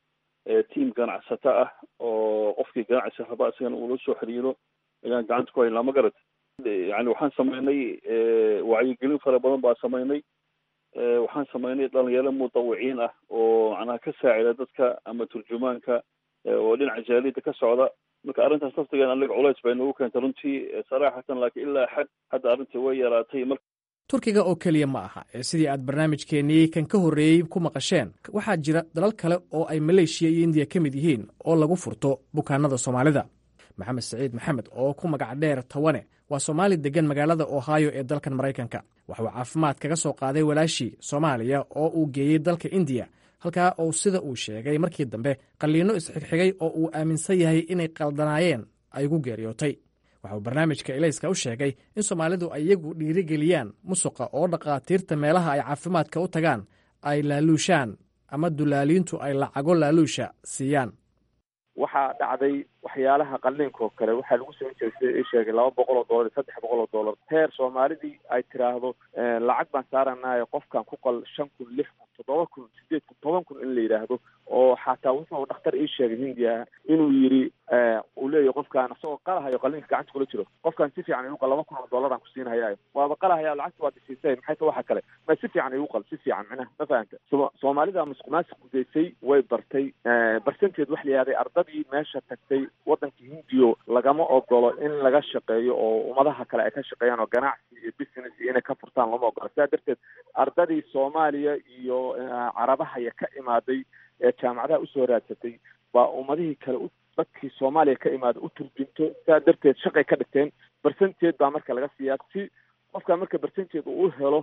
tiam ganacsato ah oo qofkii ganacsi raba isagana uula soo xiriiro ayaan gacanta ku haynaa ma garat yani waxaan sameynay wacyigelin fara badan baan sameynay waxaan sameynay dhalinyaro mutawiciin ah oo macnaha ka saacida dadka ama turjumaanka oo dhinaca jaalida ka socda marka arrintaas laftigeena anaga culays bay nagu keentay runtii saraaxatan laakiin ilaa xad hadda arrintii way yaraatay mar
turkiga oo keliya ma aha ee sidii aad barnaamijkeennii kan ka horreeyey ku maqasheen waxaa jira dalal kale oo ay maleeshiya iyo indiya ka mid yihiin oo lagu furto bukaanada soomaalida maxamed saciid maxamed oo ku magac dheer tawane waa soomaali deggan magaalada ohio ee dalkan maraykanka waxuu caafimaad kaga soo qaaday walaashii soomaaliya oo uu geeyey dalka indiya halkaa oo sida uu sheegay markii dambe qalliinno isxigxigay oo uu aaminsan yahay inay qaldanaayeen ay ugu geeriyootay waxauu barnaamijka elayska u sheegay in soomaalidu ay iyagu dhiirigeliyaan musuqa oo dhakhaatiirta meelaha ay caafimaadka u tagaan ay laaluushaan ama dulaaliintu ay lacago laaluusha siiyaan
waxaa dhacday waxyaalaha qalliinka oo kale waxaa lagu soo jeestay i sheegay laba boqol oo dollar iyo saddex boqol oo dollar heer soomaalidii ay tiraahdo lacag baan saaranayo qofkan ku qal shan kun lix kun toddoba kun sideed kun toban kun in la yidhaahdo oo xataa wuxuu dhakhtar ii sheegay hindiya inuu yidhi uu leeyahy qofkaan isagoo qalahayo qalliinka gacanta kula jiro qofkaan si fiican igu qal laba kun oo dollar aan ku siinhayayo waaba qalahaya lacagta waad isiisay maxay ta waxa kale ma si fiican igu qal si fiican micnaha ma fahanta soomaalida musuq maasuq gudaysay way bartay barsenteed wax la yihahday ardadii meesha tagtay waddanka hindiyo lagama ogolo in laga shaqeeyo oo ummadaha kale ay ka shaqeeyaan oo ganacsi iyo business iyo inay ka furtaan lama ogolo sidaa darteed ardadii soomaaliya iyo carabahaya ka imaaday ee jaamacadaha usoo raadsatay baa ummadihii kale u dadkii soomaaliya ka imaada u turjunto sidaa darteed shaqay ka dhigteen barsenteed baa marka laga siiyaa si qofka marka barsenteed uu u helo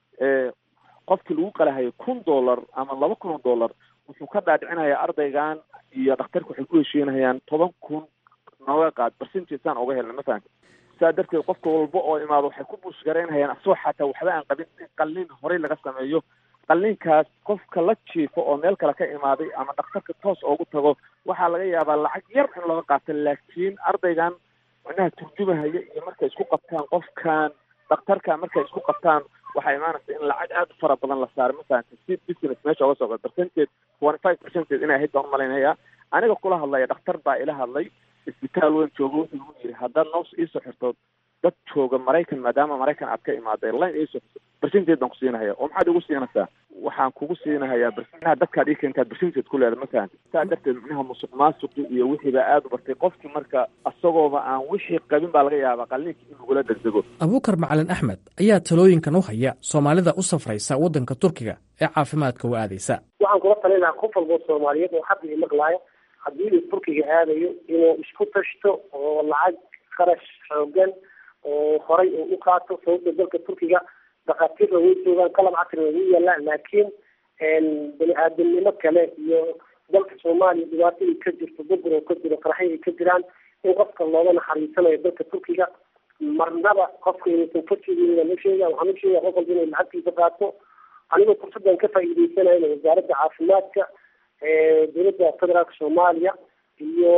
qofkii lagu qalahayo kun dollar ama laba kun oo dollar wuxuu ka dhaadhicinaya ardaygan iyo dhakhtarka waxay ku heshiinayaan toban kun nooga qaad barsenteed saan oga helna ma fahamta sidaa darteed qofka walba oo imaado waxay ku buushgaraynayaan asagoo xataa waxba aan qabin in qalliin horey laga sameeyo qalliinkaas qofka la jiifo oo meel kale ka imaaday ama dhakhtarka toos oogu tago waxaa laga yaabaa lacag yar in looga qaato laakiin ardaygan macnaha turjumahaya iyo markay isku qabtaan qofkan dhakhtarka markay isku qabtaan waxaa imaanaysa in lacag aada u fara badan la saaro mafahamta si business meesha oga socda percentage twenty five percentage inay ahayd baan umalaynaya aniga kula hadlaya dhakhtar baa ila hadlay isbitaal weyn joogo wuxuu igu yidhi haddaad noos iisoo xirto dad jooga maraykan maadaama maraykan aad ka imaaday line iisoo xirto percentage baan ku siinahaya oo maxaad igu siinaysaa waxaan kugu siinahayaa micnaha dadkaad ii keentaad percentage ku leeda ma fahamta saa darteed micnaha musuq maasuqi iyo wixii baa aada u bartay qofkii marka isagooba aan wixii qabin baa laga yaabaa qalliinka in lagula degdego
abuukar macalin axmed ayaa talooyinkan u haya soomaalida u safraysa waddanka turkiga ee caafimaadka u aadaysa
waxaan kula talinaha qof walboo soomaaliyeed oo hadda imaqlaayo haddii uu turkiga aadayo inuu isku tashto oo lacag kharash xoogan oo horay uu u qaato sababta dalka turkiga dhakhaatiirna way joogaan qalab casrina way yaallaan laakiin bani aadamnimo kale iyo dalka soomaaliya dhibaatadii ka jirto burbur oo ka jiro qaraxyo ay ka jiraan in qofka looga naxariisanayo dalka turkiga marnaba qofka inuusan ka jegin la sheega waxaan u sheegaya qof walba inuu lacagtiisa qaato anigoo fursaddan ka faa'iidaysanayna wasaaradda caafimaadka dowladda federaalka soomaaliya iyo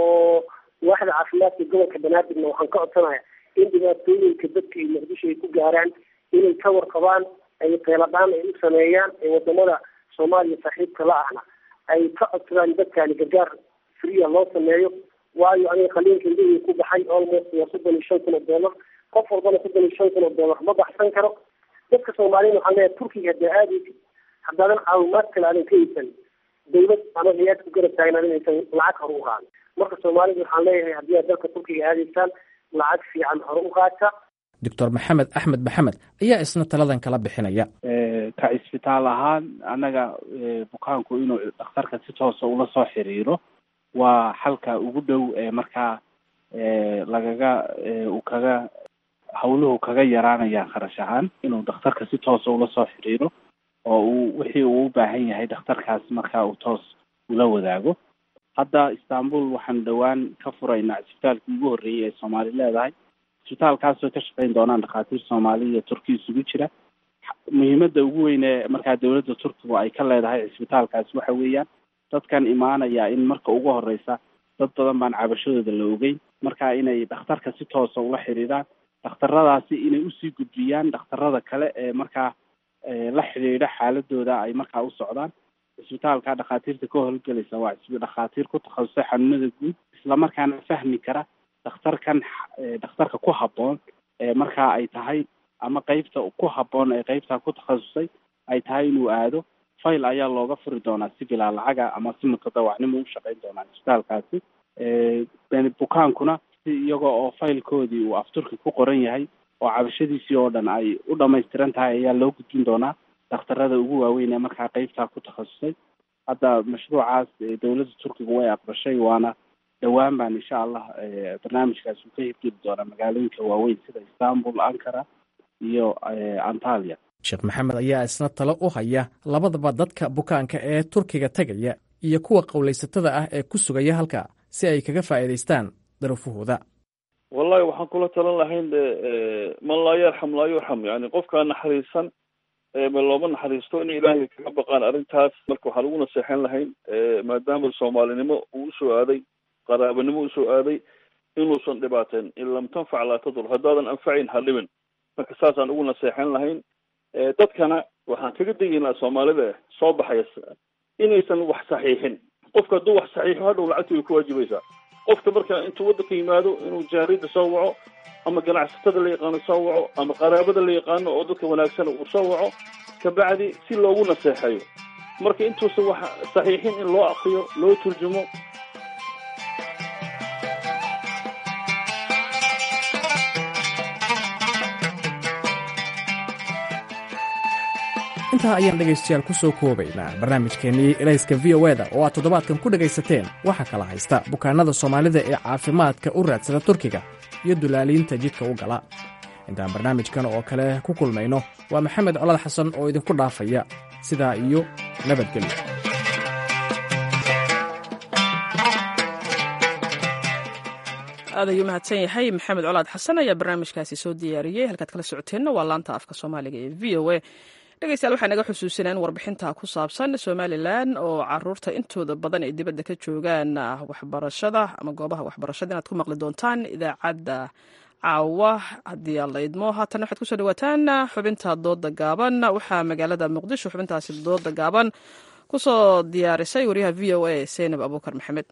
waaxda caafimaadka gobolka banaadirna waxaan ka codsanaya in dhibaatooyinka dadka iyo muqdisho ay ku gaaraan inay ka warqabaan ay qeeladhaan ay u sameeyaan ee wadamada soomaaliya saaxiibka la ahna ay ka codsadaan dadkaani gargaar friya loo sameeyo waayo aniga qaliinka indhihii ku baxay almost waa soddon iyo shan kun oo dollar qof walbana soddon iyo shan kun oo dollar ma baxsan karo dadka soomaaliyana waxaan leeyahay turkiga hadda aadaysid haddaadan caawimaad kale aadan ka haysan dawlad ama hay-aad ku garab taagnaad inaysan lacag hore u qaadin marka soomaalida waxaan leeyahay haddii aad dalka turkiga aadaysaan lacag fiican hore u qaata
doctor maxamed axmed maxamed ayaa isna taladan kala bixinaya
ka isbitaal ahaan annaga bukaanku inuu dhakhtarka si toosa ula soo xiriiro waa xalka ugu dhow ee markaa lagaga uu kaga hawluhu kaga yaraanayaan kharash ahaan inuu dhakhtarka si toosa ula soo xiriiro oo uu wixii uu u baahan yahay dhakhtarkaas markaa uu toos ula wadaago hadda istanbul waxaan dhowaan ka furaynaa isbitaalkii ugu horreeyay ee soomaali leedahay isbitaalkaasoo ka shaqeyn doonaan dhakhaatiir soomaali iyo turki isugu jira muhiimadda ugu weyn ee markaa dowladda turkigu ay ka leedahay cisbitaalkaasi waxa weeyaan dadkan imaanaya in marka ugu horeysa dad badan baan cabashadooda la ogeyn marka inay dhakhtarka si toosa ula xiriiraan dhakhtaradaasi inay usii gudbiyaan dhakhtarada kale ee markaa la xidhiidha xaaladooda ay markaa u socdaan cisbitaalka dhakhaatiirta ka howlgelaysa waa dhakhaatiir ku takhasusay xanuunada guud islamarkaana fahmi kara dhakhtarkan dhakhtarka ku habboon ee markaa ay tahay ama qeybta ku habboon ee qeybtaa ku takhasusay ay tahay inuu aado file ayaa looga furi doonaa si bilaa lacaga ama si mutadawacnimo u shaqeyn doonaa isbitaalkaasi bukaankuna si iyaga oo failkoodii uu afturki ku qoran yahay oo cabashadiisii oo dhan ay u dhamaystiran tahay ayaa loo gudbin doonaa dhakhtarada ugu waaweyn ee markaa qeybtaa ku takhasusay hadda mashruucaas dowladda turkiga way aqbashay waana dhowaan baan insha allah barnaamijkaas uu ka hirgeli doonaa magaalooyinka waaweyn sida istanbul ankara iyo antalya
sheekh maxamed ayaa isna talo u haya labadaba dadka bukaanka ee turkiga tegaya iyo kuwa qowlaysatada ah ee ku sugaya halka si ay kaga faa'iidaystaan darafahooda
wallahi waxaan kula talan lahayn de man laa yarxam laa yurxam yani qofkaa naxariisan ma looma naxariisto in ilaahay kaga baqaan arrintaas marka waxaan ugu naseexan lahayn maadaama soomaalinimo uu usoo aaday qaraabanimo usoo aaday inuusan dhibaateen in lam tanfac laa tadur haddaadan anfacayn ha dhibin marka saasaan ugu naseexan lahayn dadkana waxaan kaga degaynaa soomaalida soo baxaya inaysan wax saxiixin qofka hadduu wax saxiixo hadhow lacagta way ku waajibaysaa qofka marka intuu waddanka yimaado inuu jaarida soo waco ama ganacsatada la yaqaano soo waco ama qaraabada la yaqaano oo dadka wanaagsan uu soo waco kabacdi si loogu naseexeeyo marka intuusan wax saxiixin in loo akriyo loo turjumo
intaa ayaan dhegaystayaal ku soo koobaynaa barnaamijkeennii elayska v o eda oo aad toddobaadkan ku dhegaysateen waxaa kala haysta bukaannada soomaalida ee caafimaadka u raadsada turkiga iyo dulaaliinta jidka u gala intaan barnaamijkan oo kale ku kulmayno waa maxamed colad xasan oo idinku dhaafaya sidaa iyo nabadgelyo
aad ayuu mahadsan yahay maxamed colaad xasan ayaa barnaamijkaasi soo diyaariyey halkaad kala socoteenna waa laanta afka soomaaliga ee v o a dhegeystayaal waxaa naga xusuusineen warbixinta ku saabsan somalilan oo caruurta intooda badan ay dibadda ka joogaan waxbarashada ama goobaha waxbarashada inaad ku maqli doontaan idaacadda caawa haddii aan la idmo haatan waxaad kusoo dhawaataan xubinta dooda gaaban waxaa magaalada muqdisho xubintaasi dooda gaaban kusoo diyaarisay wariyaha v o a seynab abuukar maxamed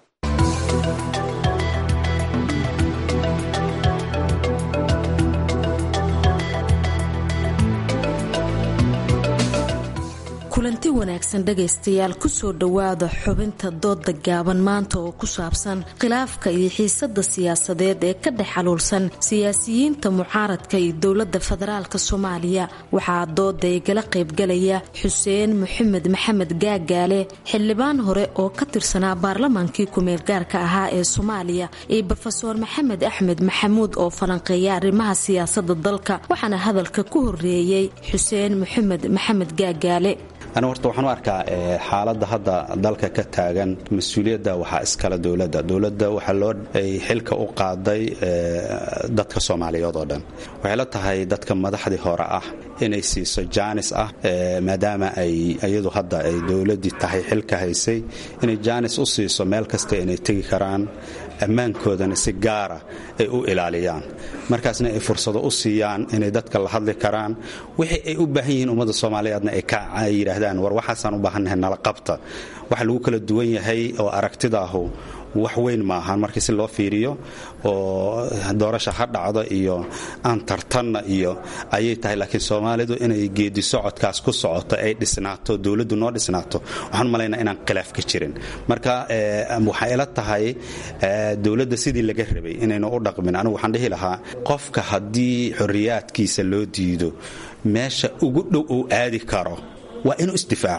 kulanti wanaagsan dhegaystayaal kusoo dhowaada xubinta dooda gaaban maanta oo ku saabsan khilaafka iyo xiisada siyaasadeed ee ka dhex xaluulsan siyaasiyiinta mucaaradka iyo dowlada federaalk soomaaliya waxaa dooda igala qaybgalaya xuseen maxamed maxamed gaagaale xildhibaan hore oo ka tirsanaa baarlamaankii ku-meelgaarka ahaa ee soomaaliya iyo rofeor maxamed axmed maxamuud oo falanqeeya arrimaha siyaasada dalka waxaana hadalka ku horeeyey xuseen maxamed maxamed gaagaale
ani horta waxaan u arkaa xaaladda hadda dalka ka taagan mas-uuliyadda waxaa iskale dowladda dowladda waxaa loo xilka u qaaday dadka soomaaliyeed oo dhan waxay la tahay dadka madaxdii hore ah inay siiso jaanis ah maadaama ay iyadu hadda ay dowladdii tahay xilka haysay inay jaanis u siiso meel kasta inay tegi karaan ammaankoodana si gaara ay u ilaaliyaan markaasna ay fursado u siiyaan inay dadka la hadli karaan wixii ay u baahan yihiin ummadda soomaaliyeedna ay yidhaahdaan war waxaasaan u baahannahay nala qabta waxa lagu kala duwan yahay oo aragtidaahu wax weyn maahan markii si loo fiiriyo oo doorasha ha dhacdo iyo aan tartanna iyo ayay tahay laakiin soomaalidu inay geedi socodkaas ku socoto ay dhisnaato dowladdu noo dhisnaato waxaan malaynaa inaan khilaaf ka jirin marka waxay ila tahay dowladda sidii laga rabay inaynu u dhaqmin anigu waxaan dhihi lahaa qofka haddii xorriyaadkiisa loo diido meesha ugu dhow uu aadi karo waa inuu isdifaaco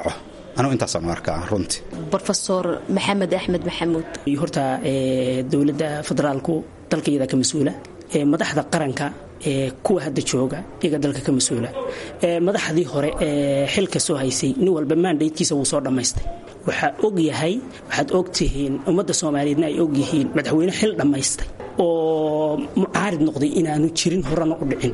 anugu intaasaan u arkaa runtii
rofesor maxamed axmed maxamuud
horta dowladda federaalku dalkayada ka mas-uula madaxda qaranka kuwa hadda jooga iyaga dalka ka mas-uula madaxdii hore ee xilka soo haysay nin walba maandaydkiisa wuu soo dhammaystay waxaa ogyahay waxaad ogtihiin ummadda soomaaliyeedna ay ogyihiin madaxweyne xil dhammaystay oo mucaarid noqday inaanu jirin horena u dhicin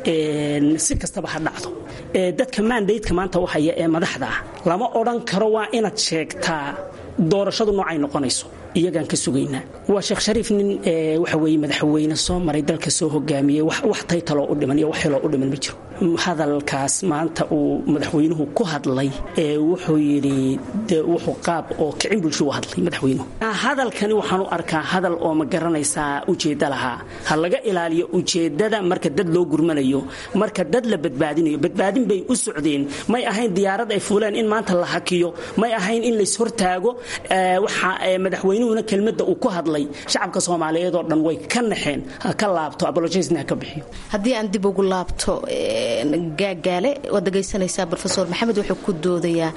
si kastaba ha dhacdo dadka maandaydka maanta u haya ee madaxda ah lama odhan karo waa inaad sheegtaa doorashadu noocay noqonayso iyagaan ka sugaynaa waa sheekh shariif nin waxa weye madaxweyne soo maray dalka soo hogaamiyey wax taytaloo u dhiman iyo wax xiloo u dhiman ma jiro hadalkaas maanta uu madaxweynuhu ku hadlay wuxuu yidhi wuxuu qaab oo kicin bulsho u hadlay madaxweynuhu hadalkani waxaan u arkaa hadal oo ma garanaysaa ujeedda lahaa ha laga ilaaliyo ujeeddada marka dad loo gurmanayo marka dad la badbaadinayo badbaadin bay u socdeen may ahayn diyaarad ay fuuleen in maanta la hakiyo may ahayn in lays hortaago waxa madaxweynuhuna kelmadda uu ku hadlay shacabka soomaaliyeed oo dhan way ka naxeen ha ka laabto abolojisna ha ka bixiyo
haddii aan dib ugu laabto gaagaale waad dhegaysanaysaa rofesor maxamed wuxuu ku doodayaa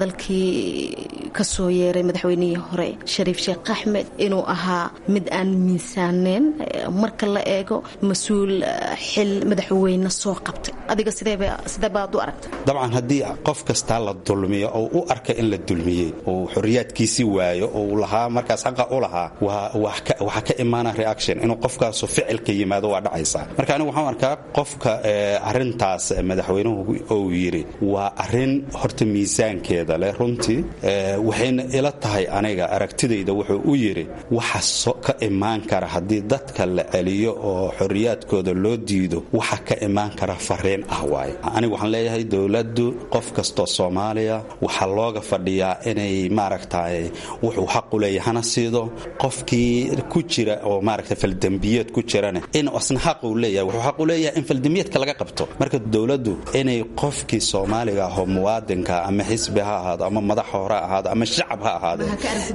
hadalkii kasoo yeeray madaxweynihii hore shariif sheekh axmed inuu ahaa mid aan miisaaneen marka la eego mas-uul xil madaxweyne soo qabtay adiga sidee baad u aragta
dabcan haddii qof kastaa la dulmiyo oo u arka in la dulmiyey oo xoriyaadkiisii waayo oo lahaa markaas xaqa u lahaa waxaa ka imaana reaction inuu qofkaasu ficilka yimaado waa dhacaysaa marka anigu waxaan arkaa qofka arintaas madaxweynuhu uu yidhi waa arin horta miisaankeeda leh runtii waxayna ila tahay aniga aragtidayda wuxuu u yidhi waxa ka imaan kara haddii dadka la celiyo oo xoriyaadkooda loo diido waxa ka imaan kara fariin ah waaye anigu waxaan leeyahay dowladdu qof kastoo soomaaliya waxaa looga fadhiyaa inay maaragtay wuxuu xaqu leeyahay hana siido qofkii ku jira oo maaragta faldembiyeed ku jirana in asna xaq uu leeyahay wuxuu xaq u leeyahay in faldembiyeedka laga qabto marka dowladdu inay qofkii soomaaliga ahoo muwaadinka ama xisbi ha ahaado ama madax hore ha ahaado ama shacab ha ahaadee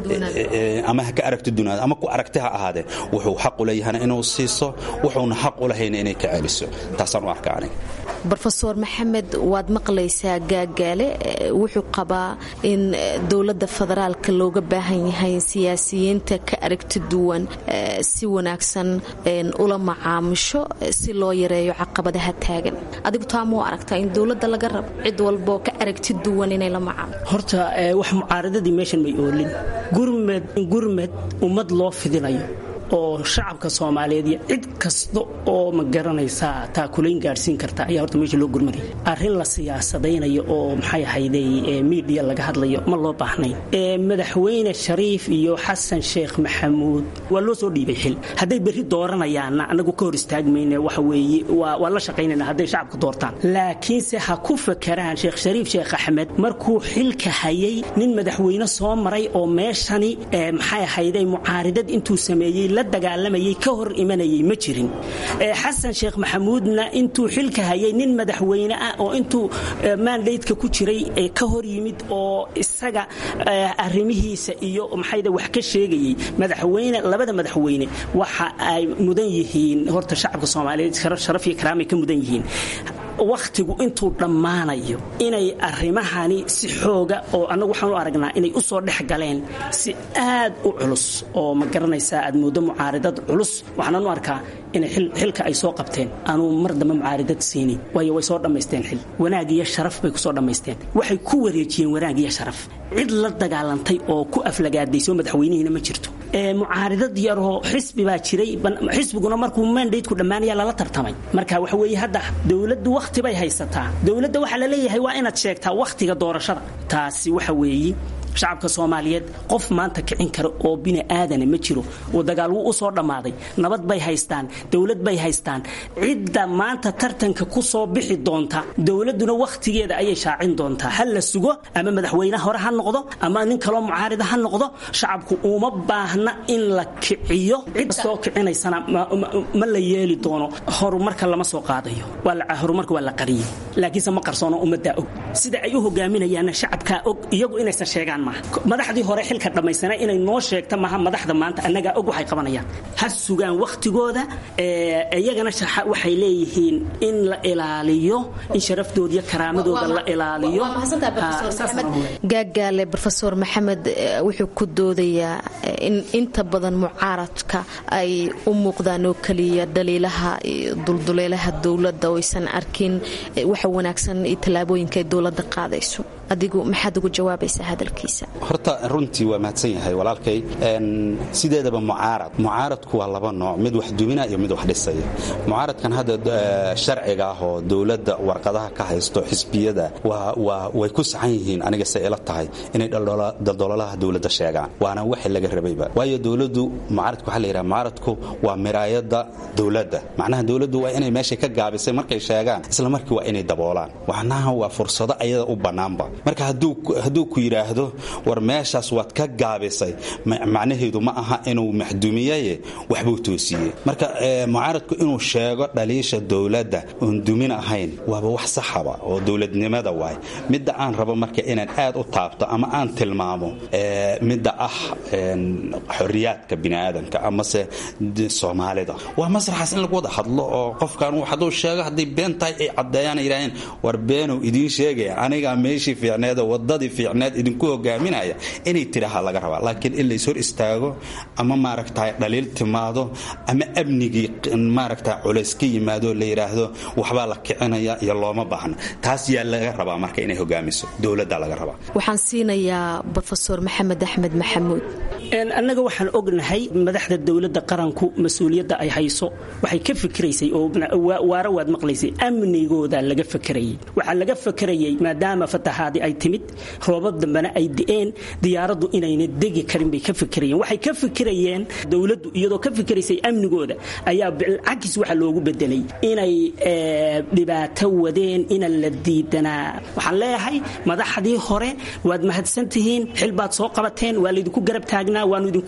ama ha ka aragti dunaado ama ku aragti ha ahaadee wuxuu xaq u leeyahana inuu siiso wuxuuna xaq u lahayna inay ka celiso taasaan u arka aniga
rofesor maxamed waad maqlaysaa gaagaale wuxuu qabaa in dowladda federaalka looga baahan yahay siyaasiyiinta ka aragti duwan si wanaagsan ula macaamusho si loo yareeyo caqabadaha taagan adigu taamuu aragtaa in dowladda laga rabo cid walboo ka aragti duwan inay la macaamilo
horta wax mucaaradadii meeshan may oolin gurmed gurmed ummad loo fidinayo oo shacabka soomaaliyeed iyo cid kasta oo ma garanaysaa taakulayn gaadhsiin karta ayaa horta meesha loo gurmanaya arrin la siyaasadaynayo oo maxay ahayday miidiya laga hadlayo ma loo baahnayn madaxweyne shariif iyo xasan sheekh maxamuud waa loo soo dhiibay xil hadday berri dooranayaanna anagu ka hor istaagmayne waxa weeye waa la shaqaynayna hadday shacabka doortaan laakiinse ha ku fakaraan sheekh shariif sheekh axmed markuu xilka hayay nin madaxweyne soo maray oo meeshani maxay ahayday mucaaridad intuu sameeyey la dagaalamayay ka hor imanayay ma jirin xasan sheekh maxamuudna intuu xilka hayay nin madaxweyne ah oo intuu maandaydka ku jiray ka hor yimid oo isaga arrimihiisa iyo maxayda wax ka sheegayay madaxweyne labada madaxweyne waxa ay mudan yihiin horta shacabka soomaaliyeed sharaf iyo karaamay ka mudan yihiin wakhtigu intuu dhammaanayo inay arrimahani si xooga oo annagu waxaan u aragnaa inay u soo dhex galeen si aad u culus oo ma garanaysaa aad mooddo mucaaridad culus waxaanan u arkaa inay xilka ay soo qabteen aanuu mar dambe mucaaridad siinin waayo way soo dhammaysteen xil wanaag iyo sharaf bay ku soo dhammaysteen waxay ku wareejiyeen wanaag iyo sharaf cid la dagaalantay oo ku aflagaadaysoo madaxweynihiina ma jirto mucaaridad yaroo xisbi baa jiray xisbiguna markuu mandateku dhammaanaya lala tartamay marka waxa weeye hadda dowladdu wakhti bay haysataa dowladda waxaa la leeyahay waa inaad sheegtaa wakhtiga doorashada taasi waxa weeye shacabka soomaaliyeed qof maanta kicin kara oo bini aadana ma jiro oo dagaal wuu u soo dhammaaday nabad bay haystaan dowlad bay haystaan cidda maanta tartanka ku soo bixi doonta dowladduna wakhtigeeda ayay shaacin doontaa ha la sugo ama madaxweyne hore ha noqdo ama nin kaloo mucaarida ha noqdo shacabku uma baahna in la kiciyo cid soo kicinaysana ma la yeeli doono horumarka lama soo qaadayo horumarka waa la qariyey laakiinse ma qarsoono ummaddaa og sida ay u hogaaminayaanna shacabkaa og iyagu inaysan sheegaan maaha madaxdii hore xilka dhammaysana inay noo sheegta maaha madaxda maanta annagaa og waxay qabanayaan ha sugaan wakhtigooda iyagana waxay leeyihiin in la ilaaliyo in sharafdooda iyo karaamadooda la ilaaliyo
gaagaale rofeor maxamed wuxuu ku doodayaa in inta badan mucaaradka ay u muuqdaan oo keliya dhaliilaha dulduleelaha dowladda oo aysan arkin waxa wanaagsan iyo tallaabooyinka ay dowladda qaadayso adigu maxaad ugu jawaabaysaa hadalkiisa
horta runtii waa mahadsan yahay walaalkay sideedaba mucaarad mucaaradku waa laba nooc mid wax dumina iyo mid wax dhisaya mucaaradkan hadda sharciga ah oo dowladda warqadaha ka haysto xisbiyada way ku saxan yihiin aniga se ila tahay inay daldololaha dowladda sheegaan waana waxi laga rabayba waayo dowladdu mucaaradku waxaa la yidhaha mucaaradku waa miraayadda dowladda macnaha dowladdu waa inay meeshay ka gaabisay markay sheegaan isla markii waa inay daboolaan macnaha waa fursado ayada u bannaanba marka hadduu ku yidhaahdo war meeshaas waad ka gaabisay macnaheedu ma aha inuu maxdumiyaye waxbuu toosiyey marka mucaaradku inuu sheego dhaliisha dowladda oon dumin ahayn waaba wax saxaba oo dowladnimada waay midda aan rabo marka inaan aad u taabto ama aan tilmaamo midda ah xoriyaadka biniaadanka amase soomaalida waa masraxaas in lagu wada hadlo oo qofkan hadduu sheego hadday been tahay ay caddeeyaan yidhaaheen war beenow idiin sheegaya anigaa meeshii fiicneed oo wadadii fiicneed idinku hogaaminaya inay tidhaaha laga rabaa laakiin in lays hor istaago ama maaragta dhaliil timaado ama amnigii maaragta culays ka yimaado la yidhaahdo waxbaa la kicinaya iyo looma baahna taas yaa laga rabaa marka inay hogaamiso dowladda laga rabaa
waxaan siinayaa rofeor maxamed axmed maxamuud
annaga waxaan ognahay madaxda dowladda qaranku mas-uuliyadda ay hayso waxay ka fikiraysay oo waara waad maqlaysay amnigooda laga fakerayay waxaa laga fakerayay maadaama fatahaadi ay timid roobab dambena ay di'een diyaaraddu inayna degi karin bay ka fikirayeen waxay ka fikirayeen dowladdu iyadoo ka fikiraysay amnigooda ayaa bilcagis waxa loogu bedelay inay dhibaato wadeen ina la diidanaa waxaan leeyahay madaxdii hore waad mahadsantihiin xil baad soo qabateen waa laydinku garab taagnaa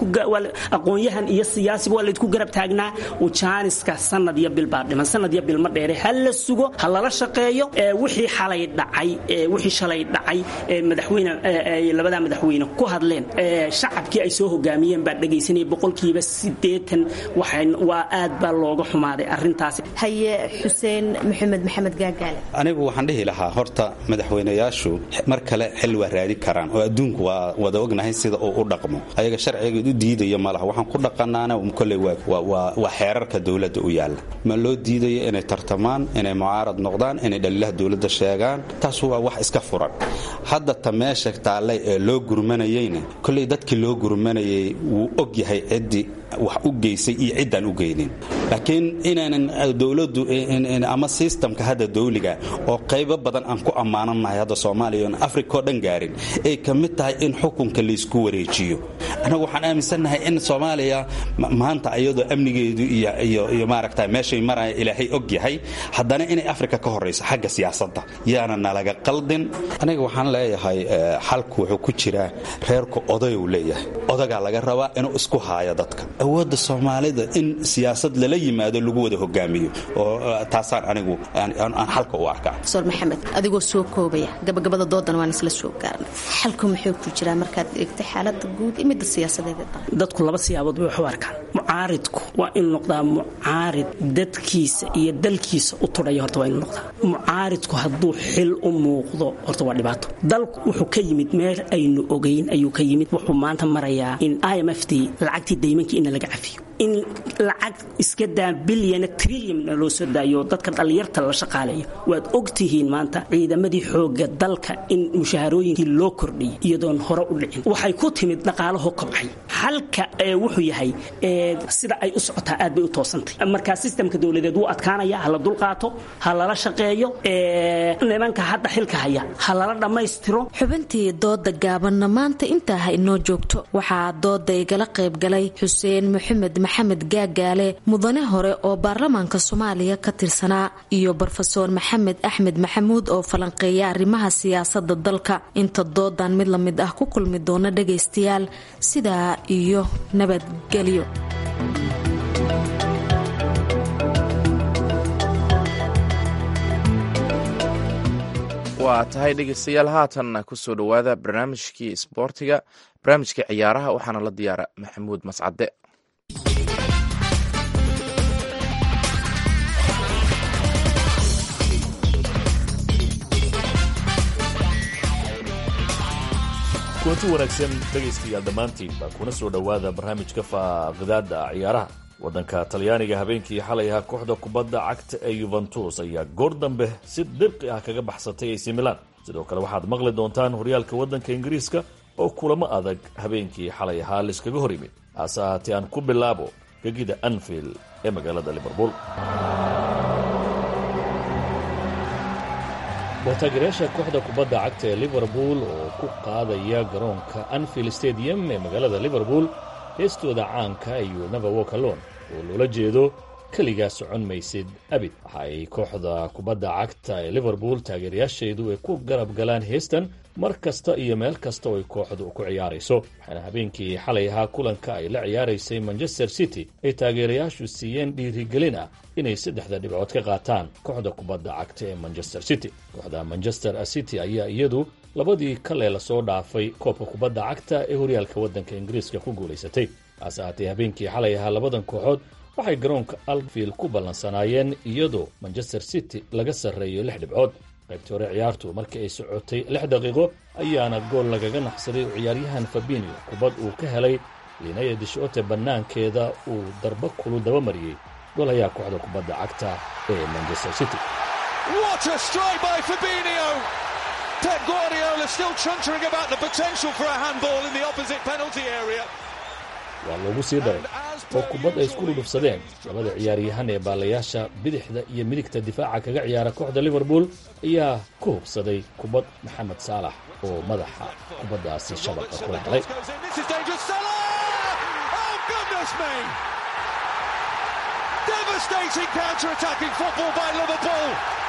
aqoonyahan iyo siyaasiba waa laydinku garab taagnaa ujaaniska sanad iyo bil baa dhiman sanad iyo bil ma dheere ha la sugo ha lala shaqeeyo wixii xalay dhacay wixii shalay dhacay madaxweyne labadaa madaxweyne ku hadleen shacabkii ay soo hogaamiyeen baa dhegaysanaya boqolkiiba siddeetan waa aad baa looga xumaaday arrintaasi
haye xuseen maxamed maxamed gaagaale
anigu waxaan dhihi lahaa horta madaxweynayaashu mar kale xil waa raadi karaan oo adduunku waa wada ognahay sida uu u dhaqmo ayaga sharcigeed u diidayo malaha waxaan ku dhaqanaana kolley waa xeerarka dowladda u yaalla ma loo diidayo inay tartamaan inay mucaarad noqdaan inay dhaliilaha dowladda sheegaan taas waa wax iska furan hadda ta meesha taallay ee loo gurmanayeyna kolley dadkii loo gurmanayay wuu og yahay ciddii wax u geysay iyo ciddaan u geynin laakiin inaanan dowladdu ama sistamka hadda dawliga oo qaybo badan aan ku ammaananahay hadda soomaaliya oon africa oo dhan gaarin ay ka mid tahay in xukunka laysku wareejiyo annagu waxaan aaminsannahay in soomaaliya maanta iyadoo amnigeedu iyo maaragta meeshay maraya ilaahay og yahay haddana inay africa ka horrayso xagga siyaasadda yaana nalaga qaldin aniga waxaan leeyahay xalku wuxuu ku jiraa reerku odayuu leeyahay odagaa laga rabaa inuu isku haayo dadka awoodda soomaalida in siyaasad lala yimaado lagu wada hogaamiyo oo taasaan anigu aan xalka u arkaa
rofeor maxamed adigoo soo koobaya gabagabada doodan waan isla soo gaarnay xalku muxuu ku jiraa markaad eegta xaalada guud iyo midda siyaasadeed
dadku laba siyaabood bay wax u arkaan mucaaridku waa inuu noqdaa mucaarid dadkiisa iyo dalkiisa u tudhaya horta waa inuu noqdaa mucaaridku hadduu xil u muuqdo horta waa dhibaato dalku wuxuu ka yimid meel aynu ogeyn ayuu ka yimid wuxuu maanta marayaa in i m f d lacagtii daymankii ina laga cafiyo in lacag iska daa bilyana trillionna loo soo daayo dadka dhallinyarta la shaqaalayo waad ogtihiin maanta ciidamadii xoogga dalka in mushaharooyinkii loo kordhiyay iyadoon hore u dhicin waxay ku timid dhaqaalaho kobcay halka wuxuu yahay sida ay u socotaa aad bay u toosantay markaa sistamka dowladeed wuu adkaanaya ha la dulqaato ha lala shaqeeyo nimanka hadda xilka haya ha lala dhammaystiro
xubintii dooda gaabanna maanta intaa ha inoo joogto waxaa dooda igala qaybgalay xuseen maxamed maxamed gaagaale mudane hore oo baarlamaanka soomaaliya ka tirsanaa iyo brofeor maxamed axmed maxamuud oo falanqeeya arrimaha siyaasada dalka inta doodan mid lamid ah ku kulmi doona dhagaystayaal sidaa iyo nabadgelyo
waa tahay dhegeystayaal haatanna kusoo dhowaada barnaamijkii isboortiga barnaamijkii ciyaaraha waxaana la diyaara maxamuud mascade
kulanti wanaagsan dhegaystayaal dhammaantiinba kuna soo dhowaada barnaamijka faaqidaada ciyaaraha waddanka talyaaniga habeenkii xalay ahaa kooxda kubadda cagta ee yuventus ayaa goor dambe si dirqi ah kaga baxsatay ac milan sidoo kale waxaad maqli doontaan horyaalka waddanka ingiriiska oo kulamo adag habeenkii xalay ahaa laiskaga hor yimid hase ahaatee aan ku bilaabo gegida anfield ee magaalada liverpool taageerayaasha kooxda kubadda cagta ee liverpool oo ku qaadaya garoonka anfield stadium ee magaalada liverpool heestooda caanka iyo navawok alon oo loola jeedo keligaa socon maysid abid waxa ay kooxda kubadda cagta ee liverpool taageerayaasheedu ay ku garab galaan heestan mar kasta iyo meel kasta oo ay kooxdu ku ciyaarayso waxaana habeenkii xalay ahaa kulanka ay la ciyaaraysay manchester city ay taageerayaashu siiyeen dhiirigelin ah inay saddexda dhibcood ka qaataan kooxda kubadda cagta ee manchester city kooxda manchester city ayaa iyadu labadii kale lasoo dhaafay koobka kubadda cagta ee horyaalka waddanka ingiriiska ku guulaysatay hase ahaatee habeenkii xalay ahaa labadan kooxood waxay garoonka alfield ku ballansanaayeen iyadoo manchester city laga sarreeyo lix dhibcood qaybtii hore ciyaartu markii ay socotay lix daqiiqo ayaana gool lagaga naqsaday oo ciyaaryahan fabinio kubad uu ka helay linaya dishote bannaankeeda uu darba kulu dabamariyey gool ayaa kooxda kubadda cagta ee manchester city
Pep Guardiola still chuntering about the potential for a handball in the opposite penalty area.
waa loogu sii daray oo kubad ay isku dhudhufsadeen labada ciyaaryahan ee baalayaasha bidixda iyo midigta difaaca kaga ciyaara kooxda liverpool ayaa ku hubsaday kubad maxamed saalax oo madaxa kubaddaasi shabaqa kula galay
Devastating counter-attacking football by Liverpool.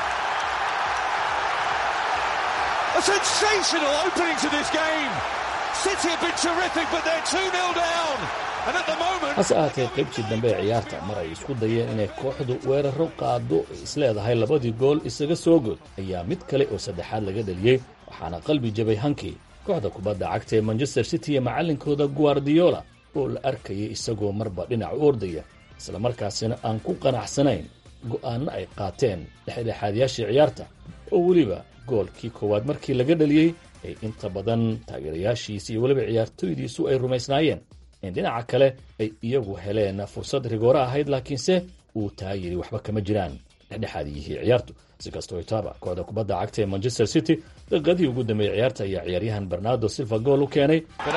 A sensational opening to this game. City have been terrific, but they're 2-0 down. And at the moment...
hase ahaatee qaybtii dambe ee ciyaarta mar ay isku dayeen inay kooxdu weeraro qaado isleedahay labadii gool isaga soo good ayaa mid kale oo saddexaad laga dheliyey waxaana qalbi jabay hankii kooxda kubadda cagta ee manchester city iyo macallinkooda guardiola oo la arkayay isagoo marba dhinac u ordaya islamarkaasina aan ku qanacsanayn go'aanno ay qaateen dhexdhexaadyaashii ciyaarta oo weliba goolkii koowaad markii laga dhaliyey ay inta badan taageerayaashiisi iyo weliba ciyaartoydiisu ay rumaysnaayeen in dhinaca kale ay iyagu heleen fursad rigoore ahayd laakiinse uu taa yidhi waxba kama jiraan dhexdhexaadiyihii ciyaartu si kastoo itaaba kooxda kubadda cagta ee manchester city daqiiqadii ugu dambeeyey ciyaarta ayaa ciyaaryahan bernardo silva gool u keenay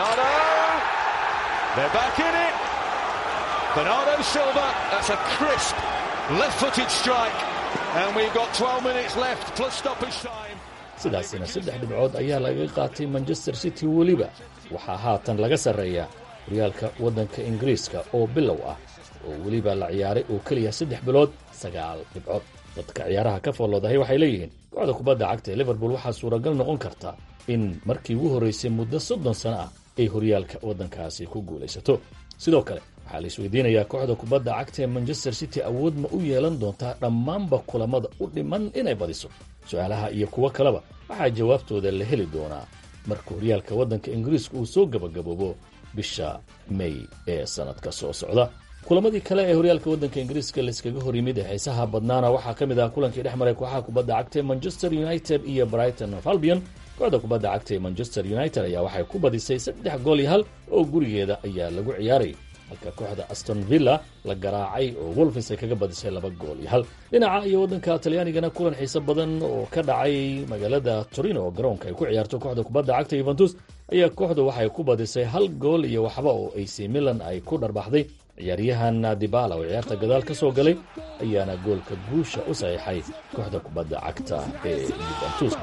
Bernardo Silva, that's a crisp left-footed strike. And we've got 12 minutes left plus stoppage time.
sidaasina saddex dhibcood ayaa laga qaatay manchester city weliba waxaa haatan laga sarreeyaa horyaalka waddanka ingiriiska oo bilow ah oo weliba la ciyaaray oo keliya saddex bilood sagaal dhibcood dadka ciyaaraha ka fooloodahay waxay leeyihiin kooxda kubadda cagta ee liverpool waxaa suuragal noqon karta in markii ugu horraysay muddo soddon sano ah ay horyaalka waddankaasi ku guulaysato sidoo kale waxaa la isweydiinayaa kooxda kubadda cagta ee manchester city awood ma u yeelan doontaa dhammaanba kulamada u dhiman inay badiso su-aalaha iyo kuwo kaleba waxaa jawaabtooda la heli doonaa marka horyaalka waddanka ingiriiska uu soo gabagaboobo bisha may ee sannadka soo socda kulamadii kale ee horyaalka waddanka ingiriiska layskaga hor yimid ee xiisaha badnaana waxaa ka mid ah kulankii dhex maray kooxaha kubadda cagta ee manchester united iyo brighton of albion kooxda kubadda cagta ee manchester united ayaa waxay ku badisay saddex gool iyo hal oo gurigeeda ayaa lagu ciyaaray halka kooxda aston villa la garaacay oo wolfis ay kaga badisay laba gool iyo hal dhinaca iyo waddanka talyaanigana kulan xiise badan oo ka dhacay magaalada torino oo garoonka ay ku ciyaarto kooxda kubadda cagta yuventus ayaa kooxdu waxay ku badisay hal gool iyo waxba oo ac milan ay ku dharbaxday ciyaaryahan dibala oo ciyaarta gadaal ka soo galay ayaana goolka guusha u saxiixay kooxda kubadda cagta ee yuventus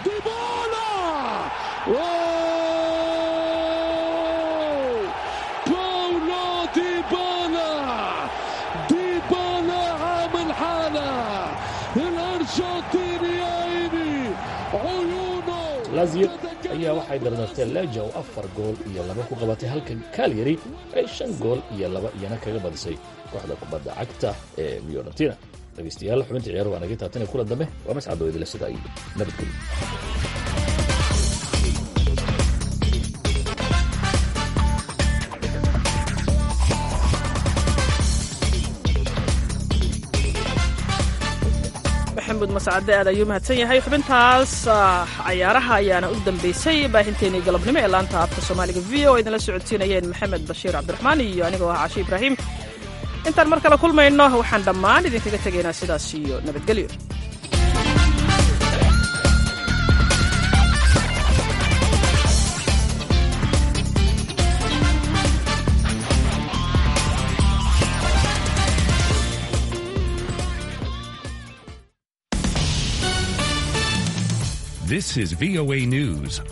lazio ayaa waxay dardartay leja oo afar gool iyo laba ku qabatay halka kalyari ay shan gool iyo laba iyana kaga badisay kooxda kubadda cagta ee fiorentina dhegaystayaal xubinta ciyaar waa naga taabtanay kulan dambe waa mascadoo idila sida iyo nabadgelyo
maxamuud mascade aad ayuu mahadsan yahay xubintaas cayaaraha ayaana u dambeysay baahinteenii galabnimo ee laanta afka soomaaliga v o idinla socodsiinayeen maxamed bashiir cabdiraxmaan iyo anigoo ah cashi ibraahim intaan mar kale kulmayno waxaan dhammaan idinkaga tegaynaa sidaas iyo nabadgelyo
This is VOA News.